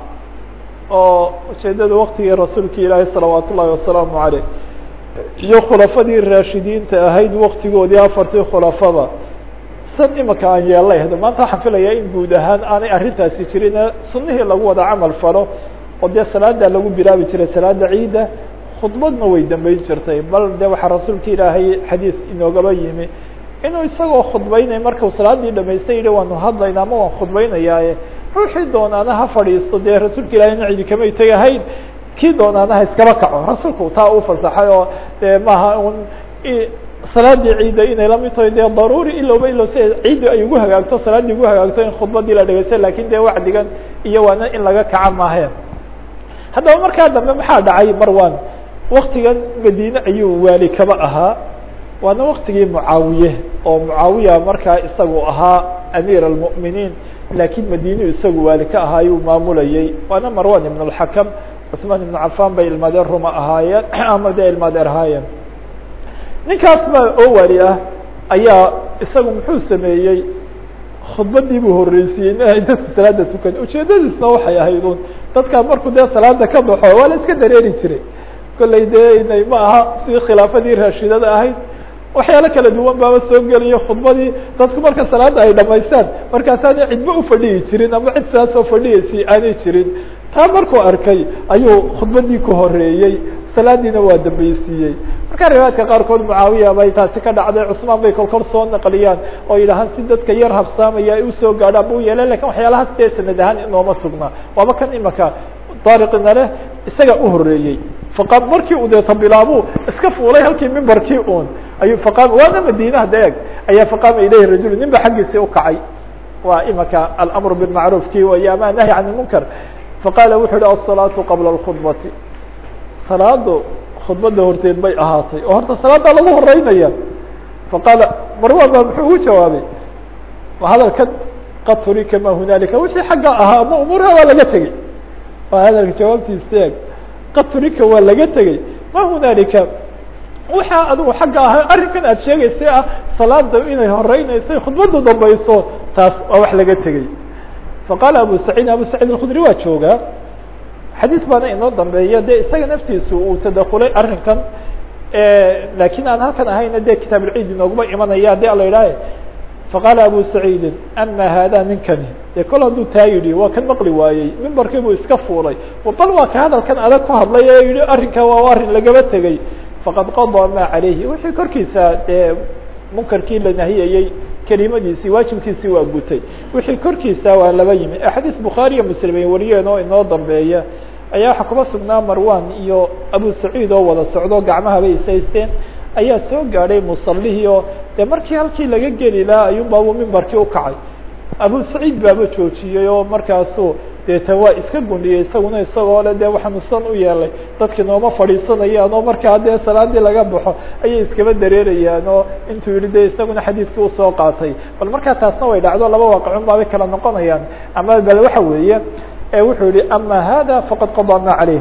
oo ujeedada waktigii rasuulka ilaahi salawaat ullahi wasalaamu aleyh iyo khulafadii raashidiinta ahayd waktigoodii afartii khulafada san imika aan yeelay hada maanta waxaan filayaa in guud ahaan aanay arrintaasi jirin sunihii lagu wada camal falo oo dee salaada lagu bilaabi jiray salaada ciidda khudbadna way dambeyn jirtay bal de waxaa rasuulka ilaahay xadiis inoogaba yimi inuu isagoo khudbaynay markuu salaadii dhamaystay yihi waanu hadlayna ama waan khudbaynayaaye ruuxii doonaana ha fadhiisto dee rasuulka ilahayna cidi kamay tegahayn kii doonaana ha iskaba kaco rasuulku taa u fasaxay oo de maaha un salaadii ciidda inay lamid tahay dee daruuri ilowba ilow si ciiddi ay ugu hagaagto salaaddii ugu hagaagto in khudbadii la dhegeysta lakin dee wacdigan iyo waana in laga kaca maahe haddaba markaa dambe maxaa dhacay marwan waktigan madiine ayuu waali kaba ahaa waana waktigii mucaawiye oo mucaawiya markaa isagu ahaa amiir almu'miniin lakiin madiinu isagu waali ka ahaa ayuu maamulayey waana marwan ibn اlxakam cuثmaan ibn cafan bay ilmadeer ruma ahaayeen ama dee ilmadeer ahaayeen ninkaas baa oo waali ah ayaa isagu muxuu sameeyey khudbadii buu horeysiiyey ma ahayn dadku salaada tukan ujeedadiisna waxay ahayd un dadkaa markuu dee salaada ka baxo waa la iska dareeri jiray kollay dee inay ma aha sidii khilaafadii raashidada ahayd waxyaalo kala duwan baaba soo geliyo khudbadii dadku marka salaada ay dhamaystaan markaasaana cidba ufadhiyi jirin ama cid saasoo fadhiyaysi aanay jirin taa markuu arkay ayuu khudbadii ku horeeyey salaadiina waa dambeysiiyey marka riwaayadka qaarkood mucaawiya bay taasi ka dhacday cusmaan bay kolkol soo naqliyaan oo yidhahaan si dadka yar habsaamaya ay usoo gaadhaan bu yeeleen lakin waxyaalahaas dee sanad ahaan inooma sugnaa waaba kan imaka daariqina leh isaga u horeeyey faqaam markii uu deeta bilaabu iska fuulay halkii mimbarkii un ayuu faqaam waana madiinaha deeg ayaa faqaama ilayhi rajul nin ba xaggiisii ukacay waa imaka alamru bilmacruuf ki way ama nahy can lmunkar faqaala wuxu uhi asalaatu qabla اlkhudbati salaadu khudbada horteed bay ahaatay oo horta salaada lagu horeynaya faqaala marwan ba muxuu ugu jawaabay hadalkan qad turika ma hunaalika wixii xagga ahaa ama umuurha waa laga tegey waa hadalka jawaabtiisa eeg qad turika waa laga tegey ma hunaalika waxaa adigu xagga ahaa arrinkan aad sheegaysay ah salaada inay horeynayso khudbadu dambayso taas waa wax laga tegey faqaala abu saciid abu saciid alkhudri waa joogaa xadiis baana inoo dambeeya de isaga naftiisu uu tadakulay arrinkan lakin aan halkan ahayna de kitaab ulciid inooguma imanaya de ala idhaahe faqaala abu saciidin ama hada ninkani dee kol hadduu taa yidhi waa kan maqli waayey mimbarkii buu iska fuulay bal waa ka hadalkan adag ku hadlay ee yihi arrinka waa arrin lagaba tegey faqad qadaa ma calayhi wixii korkiisa dee munkarkii la nahiyayey kelimadiisii waajibkiisii waa gutay wixii korkiisa waa laba yimi axaadiis bukhaariya muslim ay wariyeen oo inoo dambeeya ayaa waxaa kuma sugnaa marwan iyo abu saciid oo wada socdo gacmahaba isaysteen ayaa soo gaadhay musallihii oo dee markii halkii laga geli lahaa ayuunbaabuu mimbarkii ukacay abu saciid baaba joojiyey oo markaasu deeta waa iska gundhiyey isaguna isagoo le de waxaanu san u yeelay dadki nooma fadhiisanayaan oo markaa dee salaadii laga baxo ayay iskaba dareerayaan oo intuu yihi de isaguna xadiiskii usoo qaatay bal markaa taasna way dhacdo laba waaqicun baabay kala noqonayaan ama bal waxa weeye wuxuu yihi ama hada faqad qadaa ma caleyh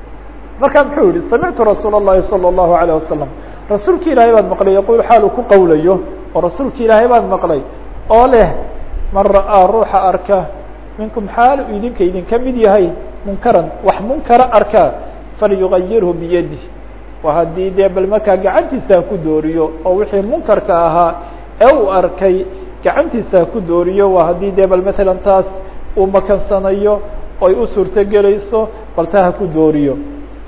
marka muxuu yihi samictu rasuul الlahi salى الlahu عalيه wasalam rasuulki ilaahay baan maqlay yaqul xaalu ku qawlayo oo rasuulki ilaahay baan maqlay oo leh man ra'aa ruuxa arka minkum xaalu idinka idinka mid yahay munkaran wax munkara arkaa falyugayirhu biyadi wa haddii dee bal markaa gacantiisa ku dooriyo oo wixii munkarka ahaa ee uu arkay gacantiisa ku dooriyo waa haddii dee bal matalan taas uu makansanayo oy u suurtogelayso bal taa ha ku dooriyo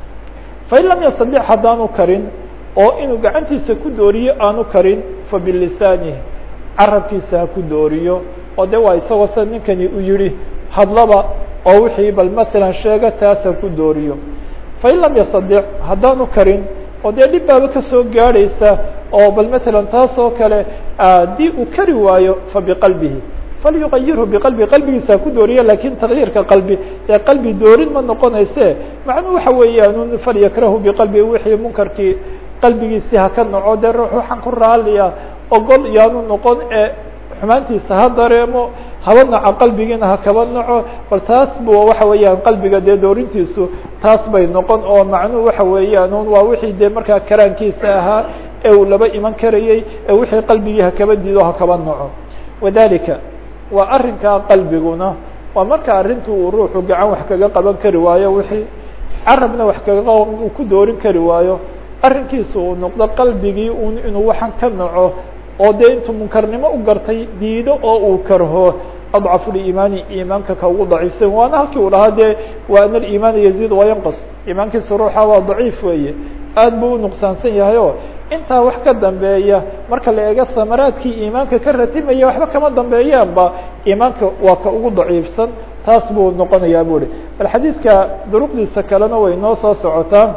fain lam yastadic haddaanu karin oo inuu gacantiisa ku dooriyo aanu karin fabilisaanihi carabkiisa ha ku dooriyo oo de waa isagoo sida ninkani u yihi hadlaba oo wixii bal masalan sheega taas ha ku dooriyo fain lam yastadic haddaanu karin oo dee dhib baaba kasoo gaadhaysa oo bal matalan taas oo kale haddii uu kari waayo fabiqalbihi falyugayirhu biqalbi qalbigiisa ha ku dooriya lakin takyiirka qalbi ee qalbi doorin ma noqonayse macnuu waxa weeyaan falyakrahu biqalbi wixii munkarkii qalbigiisi haka naco dee ruux waxaan ku raaliya ogol yaanu noqon ee xumaantiisa ha dareemo haba naco qalbigiina ha kaba naco bal taas bu waxa weeyaan qalbiga dee doorintiisu taas bay noqon oo macnuhu waxa weeyaan waa wixii dee markaa karaankiisa ahaa ee uu laba iman karayey ee wixii qalbigii hakaba diido hakaba naco wadalika waa arrinkaa qalbiguna waa marka arrintu uu ruuxu gacan wax kaga qaban kari waayo wixii carabna wax kaga uu ku doorin kari waayo arrinkiisu uu noqdo qalbigii un inuu waxaan ka naco oo dee intuu munkarnimo u gartay diido oo uu karho adcafu liimaani iimaanka ka ugu daciifsan waana halkii uu dhahaa dee wa ana aliimaana yaziid wayanqas iimaankiisa ruuxa waa daciif weeye aad buu u nuqsaansan yahay o intaa wax ka dambeeya marka la eego samaraadkii iimaanka ka ratimaya waxba kama dambeeyaanba iimaanka waa ka ugu daciifsan taas buu noqonayaa bu hi bal xadiidka duruqdiisa kalena way noo soo socotaa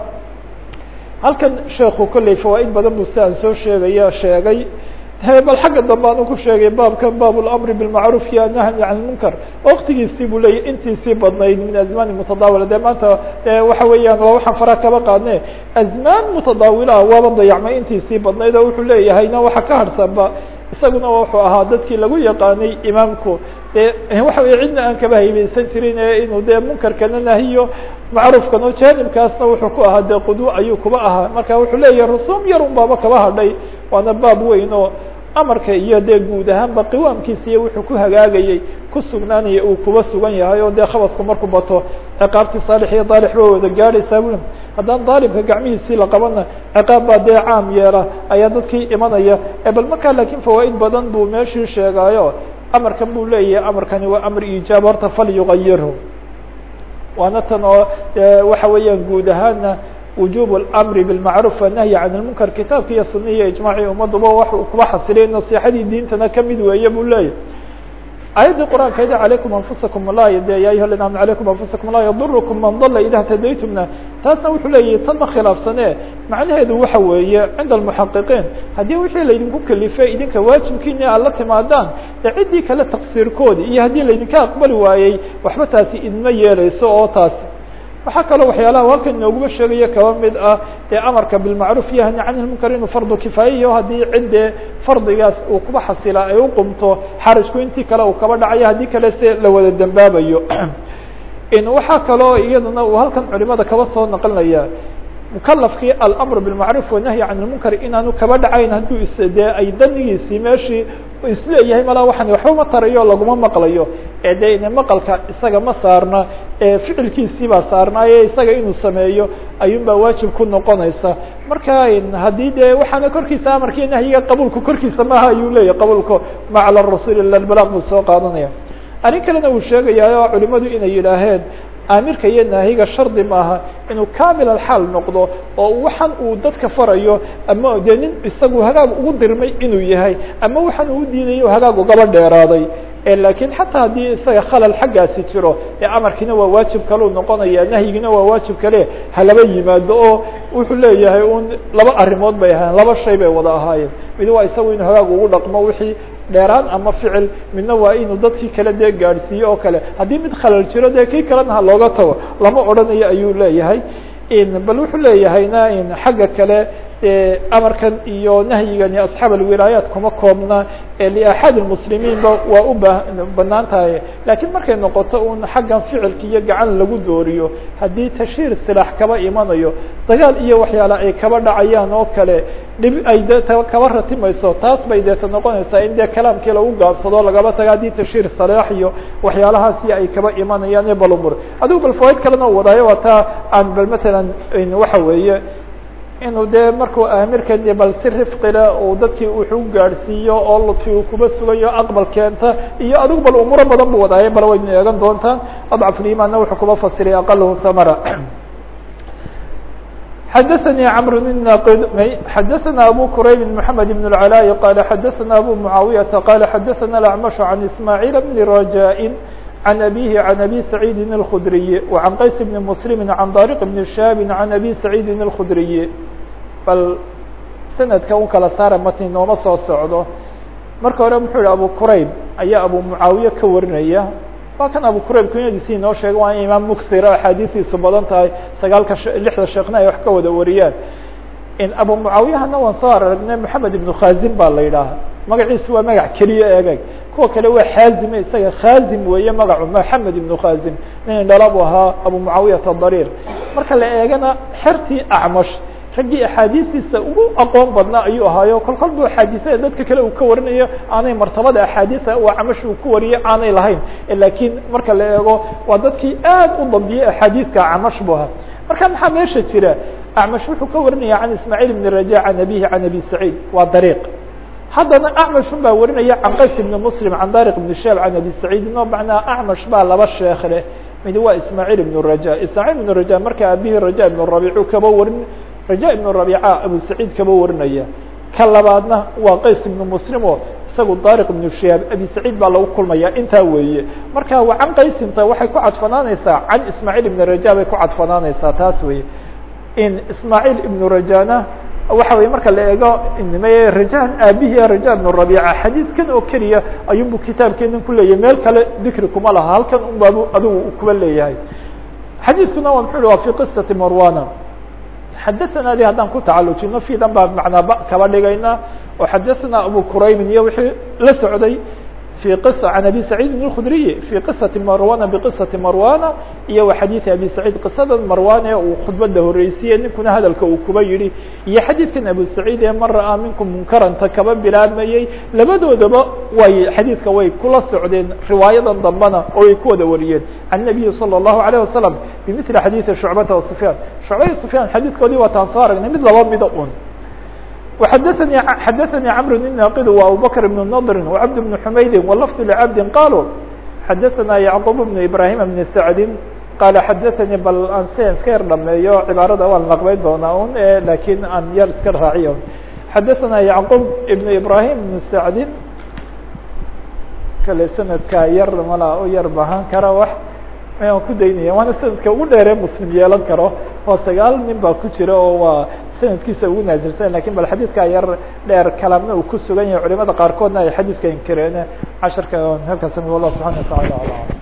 halkan sheekhu kolley fawaaid badan buu si aan soo sheegaya sheegay bal xagga dambe anu ku sheegay baabkan baab اlamri bilmacruuf iyo annahyi can lmunkar waktigiisii buu leeyay intiisii badnayd min azmaani mutadaawila de maanta waxa weeyaan waa waxaan fara kaba qaadne azmaan mutadaawilaha waaba dayacmay intiisii badnayd oo wuxuu leeyahayna waxa ka harsanba isaguna wuxuu ahaa dadkii lagu yaqaanay imaamku de waxa wey cidna aan kaba haybeysan jirin ee inuu dee munkarkana nahiyo macruufkano jaanibkaasna wuxuu ku ahaa dee qudwo ayuu kuba ahaa marka wuxuu leeyahay rusuum yar un baaba kaba hadhay waana baab weyn oo amarka iyo dee guud ahaanba qiwaamkiisa iyo wuxuu ku hagaagayey ku sugnaanaya uu kuba sugan yahay oo dee khabadku markuu bato ciqaabtii saalix iyo daalix ba wada gaadhaysaa bui haddaan daalibka gacmihiisii la qabana ciqaab baa dee caam yeela ayaa dadkii imanaya bal markaa lakin fawaaid badan buu meeshii sheegaayo amarkan buu leeyahay amarkani waa amr ijaab horta falyugayirhu waana tan oo waxa weeyaan guud ahaana وuجوب الأمر بالمعروف والنهي عن المنكر kitaabka iyo سuنa iyo iجماعي umaduba wax kuba xasilay نصيحadii diintana kamid weeye bu leeyahy aيadii qرآaنkeedi عليكم أنفuسكم la de ya أيuha الذين آمنوا عليكم أنفuسكم la يضركم من ضل إذا اهتديتمna taasna wuxuu leeyahy tan ma khilaafsane macnaheedu waxa weeye cinda المحaqiقين haddii wixii laydinku kelifay idinka waajibkiini aad la timaadaan de ciddii kale تqصيirkoodi iyo haddii laydinka aqbali waayey waxba taasi idma yeeleyso oo taasi waxaa kaloo waxyaalaha halkan inooguma sheegaya kaba mid ah ee amarka bilmacruuf iyo hani can ilmunkar inuu fardu kifaayayo haddii ciddee fardigaas uu kuba xasila ay uqumto xarajku intii kale uu kaba dhacayo haddii kale se la wada dembaabayo waxaa kaloo iyadana uu halkan culimada kaba soo naqlinaya mukalafkii alamr bilmacruuf wanahyi can ilmunkar inaanu kaba dhacayn hadduu is dee ay danigiisii meeshii isleeyahay malaa waxaan waxba ma tarayo laguma maqlayo ee de ine maqalka isaga ma saarna ee ficilkiisii baa saarnaaye isaga inuu sameeyo ayuun baa waajib ku noqonaysa marka haddii de waxaana korkiisa amarkii nahyiga qabuulku korkiisa maaha ayuu leeyahy qabuulku ma cala rasuul ila balaq buu soo qaadanaya arrin kalena uu sheegayaa culimadu inay yidhaaheen aamirka iyo naahiga shardi maaha inuu kamil alxaal noqdo oo waxan uu dadka farayo ama dee nin isagu hagaag ugu dirmay inuu yahay ama waxaan uu diidayo hagaag ugaba dheeraaday lakiin xataa haddii isaga khalal xaggaasi jiro ee amarkiina waa waajib kaleu noqonaya nahyigina waa waajib kale halaba yimaado oo wuxuu leeyahay un laba arrimood bay ahaayeen laba shay bay wada ahaayeen mid waa isagu inuu hagaag ugu dhaqmo wixii dheeraan ama ficil midna waa inuu dadkii kale dee gaadhsiiyo oo kale haddii mid khalal jiro dee kii kalena ha looga tago lama odhanayo ayuu leeyahay bal wuxuu leeyahayna xagga kale amarkan iyo nahyigani asxaab alwilaayaat kuma koobna liaxad muslimiinba waa u ba banaan tahay lakiin markay noqoto un xaggan ficilka iyo gacan lagu dooriyo haddii tashiir silaax kaba imanayo dagaal iyo waxyaala ay kaba dhacayaan oo kale dhib ay de kaba ratimayso taas bay deeta noqonaysaa in dee kalaamkii lagu gaabsado lagaba taga haddii tashiir salaax iyo waxyaalahaasi ay kaba imanayaan iyo balumur adigu bal fawaaid kalena wadaayo waa taa aan bal matalan waxa weeye inuu dee markuu aamirkan bal si rifqile uu dadkii wuxuu gaadhsiiyo oo ludfi uu kuba sugayo aqbal keenta iyo adigu bal umuro badan bu wadaaye bal waynu eegan doontaan adcafulimaanna wuxuu kuba fasiray aqalahu thamara xadaثnي cمr الناqd xadaثna abu qrayb محamed بن العلاء qال xadaثna abu معaaوiyةa qال xadaثna الأعمش عن إسmاعيل بن رجاء عن أbيه عن أbي سعيid الخdري وعن qays بن مسلم عن dارق بن شhاب عن أbي سعيid الخdري bal snadka u kala saara matni nooma soo socdo marka hore muxuu yihi abu qrayb ayaa abu معaawiye ka warinaya waa kan abu qrayb kunyadiisi inoo sheega waa imaam muksira axaadiistiisu badan tahay sagaalka lixda sheekna ay wax ka wada wariyaan abu mucaawiyahana waan soo aragnay moxamed ibnu khazim baa la yidhaaha magaciisu waa magac keliya eegeg kuwa kale waa xaazime isaga khazim weeye magacu moxamed ibnu khazim nin dhala bu ahaa abu mucaawiyata dariir marka la eegana xertii acmash raggii axaadiistiisa ugu aqoon badnaa ayuu ahaayo kol kol bu axaadiisada dadka kale uu ka warinayo aanay martabada axaadiisa uu acmash uu ku wariyo aanay lahayn lakiin marka la eego waa dadkii aad u dambiyey axaadiiska acmash bu ahaa marka maxaa meesha jira acmash wuxuu ka warinaya can ismaaciil ibn raja can abihi can abi saciid waa dariiq haddana acmash un baa warinaya can qays ibni muslim can dariq ibn shaab can abi saciid no macnaa acmash baa laba sheekh leh mid waa ismaaciil ibn raja ismaaciil ibn raja marka abihi raja ibn rabiicu kaba warin raja ibn rabiica abu saciid kaba warinaya ka labaadna waa qays ibnu muslim oo isagu dariq ibnu shaab abi saciid baa lagu kulmaya intaa weeye marka wa can qaysinta waxay ku cadfanaanaysaa can ismaaciil ibn raja bay ku cadfanaanaysaa taas weye in ismaaciil ibnu rajana waxa weye marka la eego rajan aabihi raja ibn rabiica xadiidkan oo keliya ayuunbu kitaabkeenan kuleeyahay meel kale dikri kuma laha halkan un baabu adigu kuba leeyahay xadiiskuna waa muxuu wa fi qisati marwana xadaثna di haddaan ku tacalujino fidan baa macnaa ba kaba dhigayna oo xadaثna abu quraymin iyo wixii la socday في قصة عن أبي سعيد الخdري في قصة مروان بقصة مروان iyo و xadيث أبي سعيد قصada مروان ee uu khudbada horeysiye ninkuna hadalka uu kuba yihi iyo xadيثkan أبو سعيد ee man ra'aa minكم munkaranta kaba bilaabmayey labadoodaba way xadيثka way kula socdeen riwaayadan dambana oo ay ku wada wariyeen عن النبي صلى الله عليه وسلم بمثل xadيث شعبة وسفyان شعبة سفyان xadيثkoodii waataan soo aragnay mid laba mida un وxdثnي xdثnي cمر الناqd وأبوبكر بن نضر وعبد بن حمaيد ولفظ لعبد قالوا xdثnا يعقوب بن إبراهيم بن سعد qال xdثnي bal aan si iska yar dhameeyo cibaarada waan laqbay doonaa un lakin aan yar iska raaciyo xdثnا يعقوب بن إبراهيم بن سعد kale snadka yar mala u yar bahan kara wax ayaan ku daynaya waana sanadka ugu dheere mslim yeelan karo oo sagaal nin baa ku jira oo waa sanadkiisa ugu naazilsan lakin bal xadiidka yar dheer kalaamna uu ku sugan yahay culimada qaarkoodna ay xadiidka inkireen casharka halkaas wallah subحana وataعala alam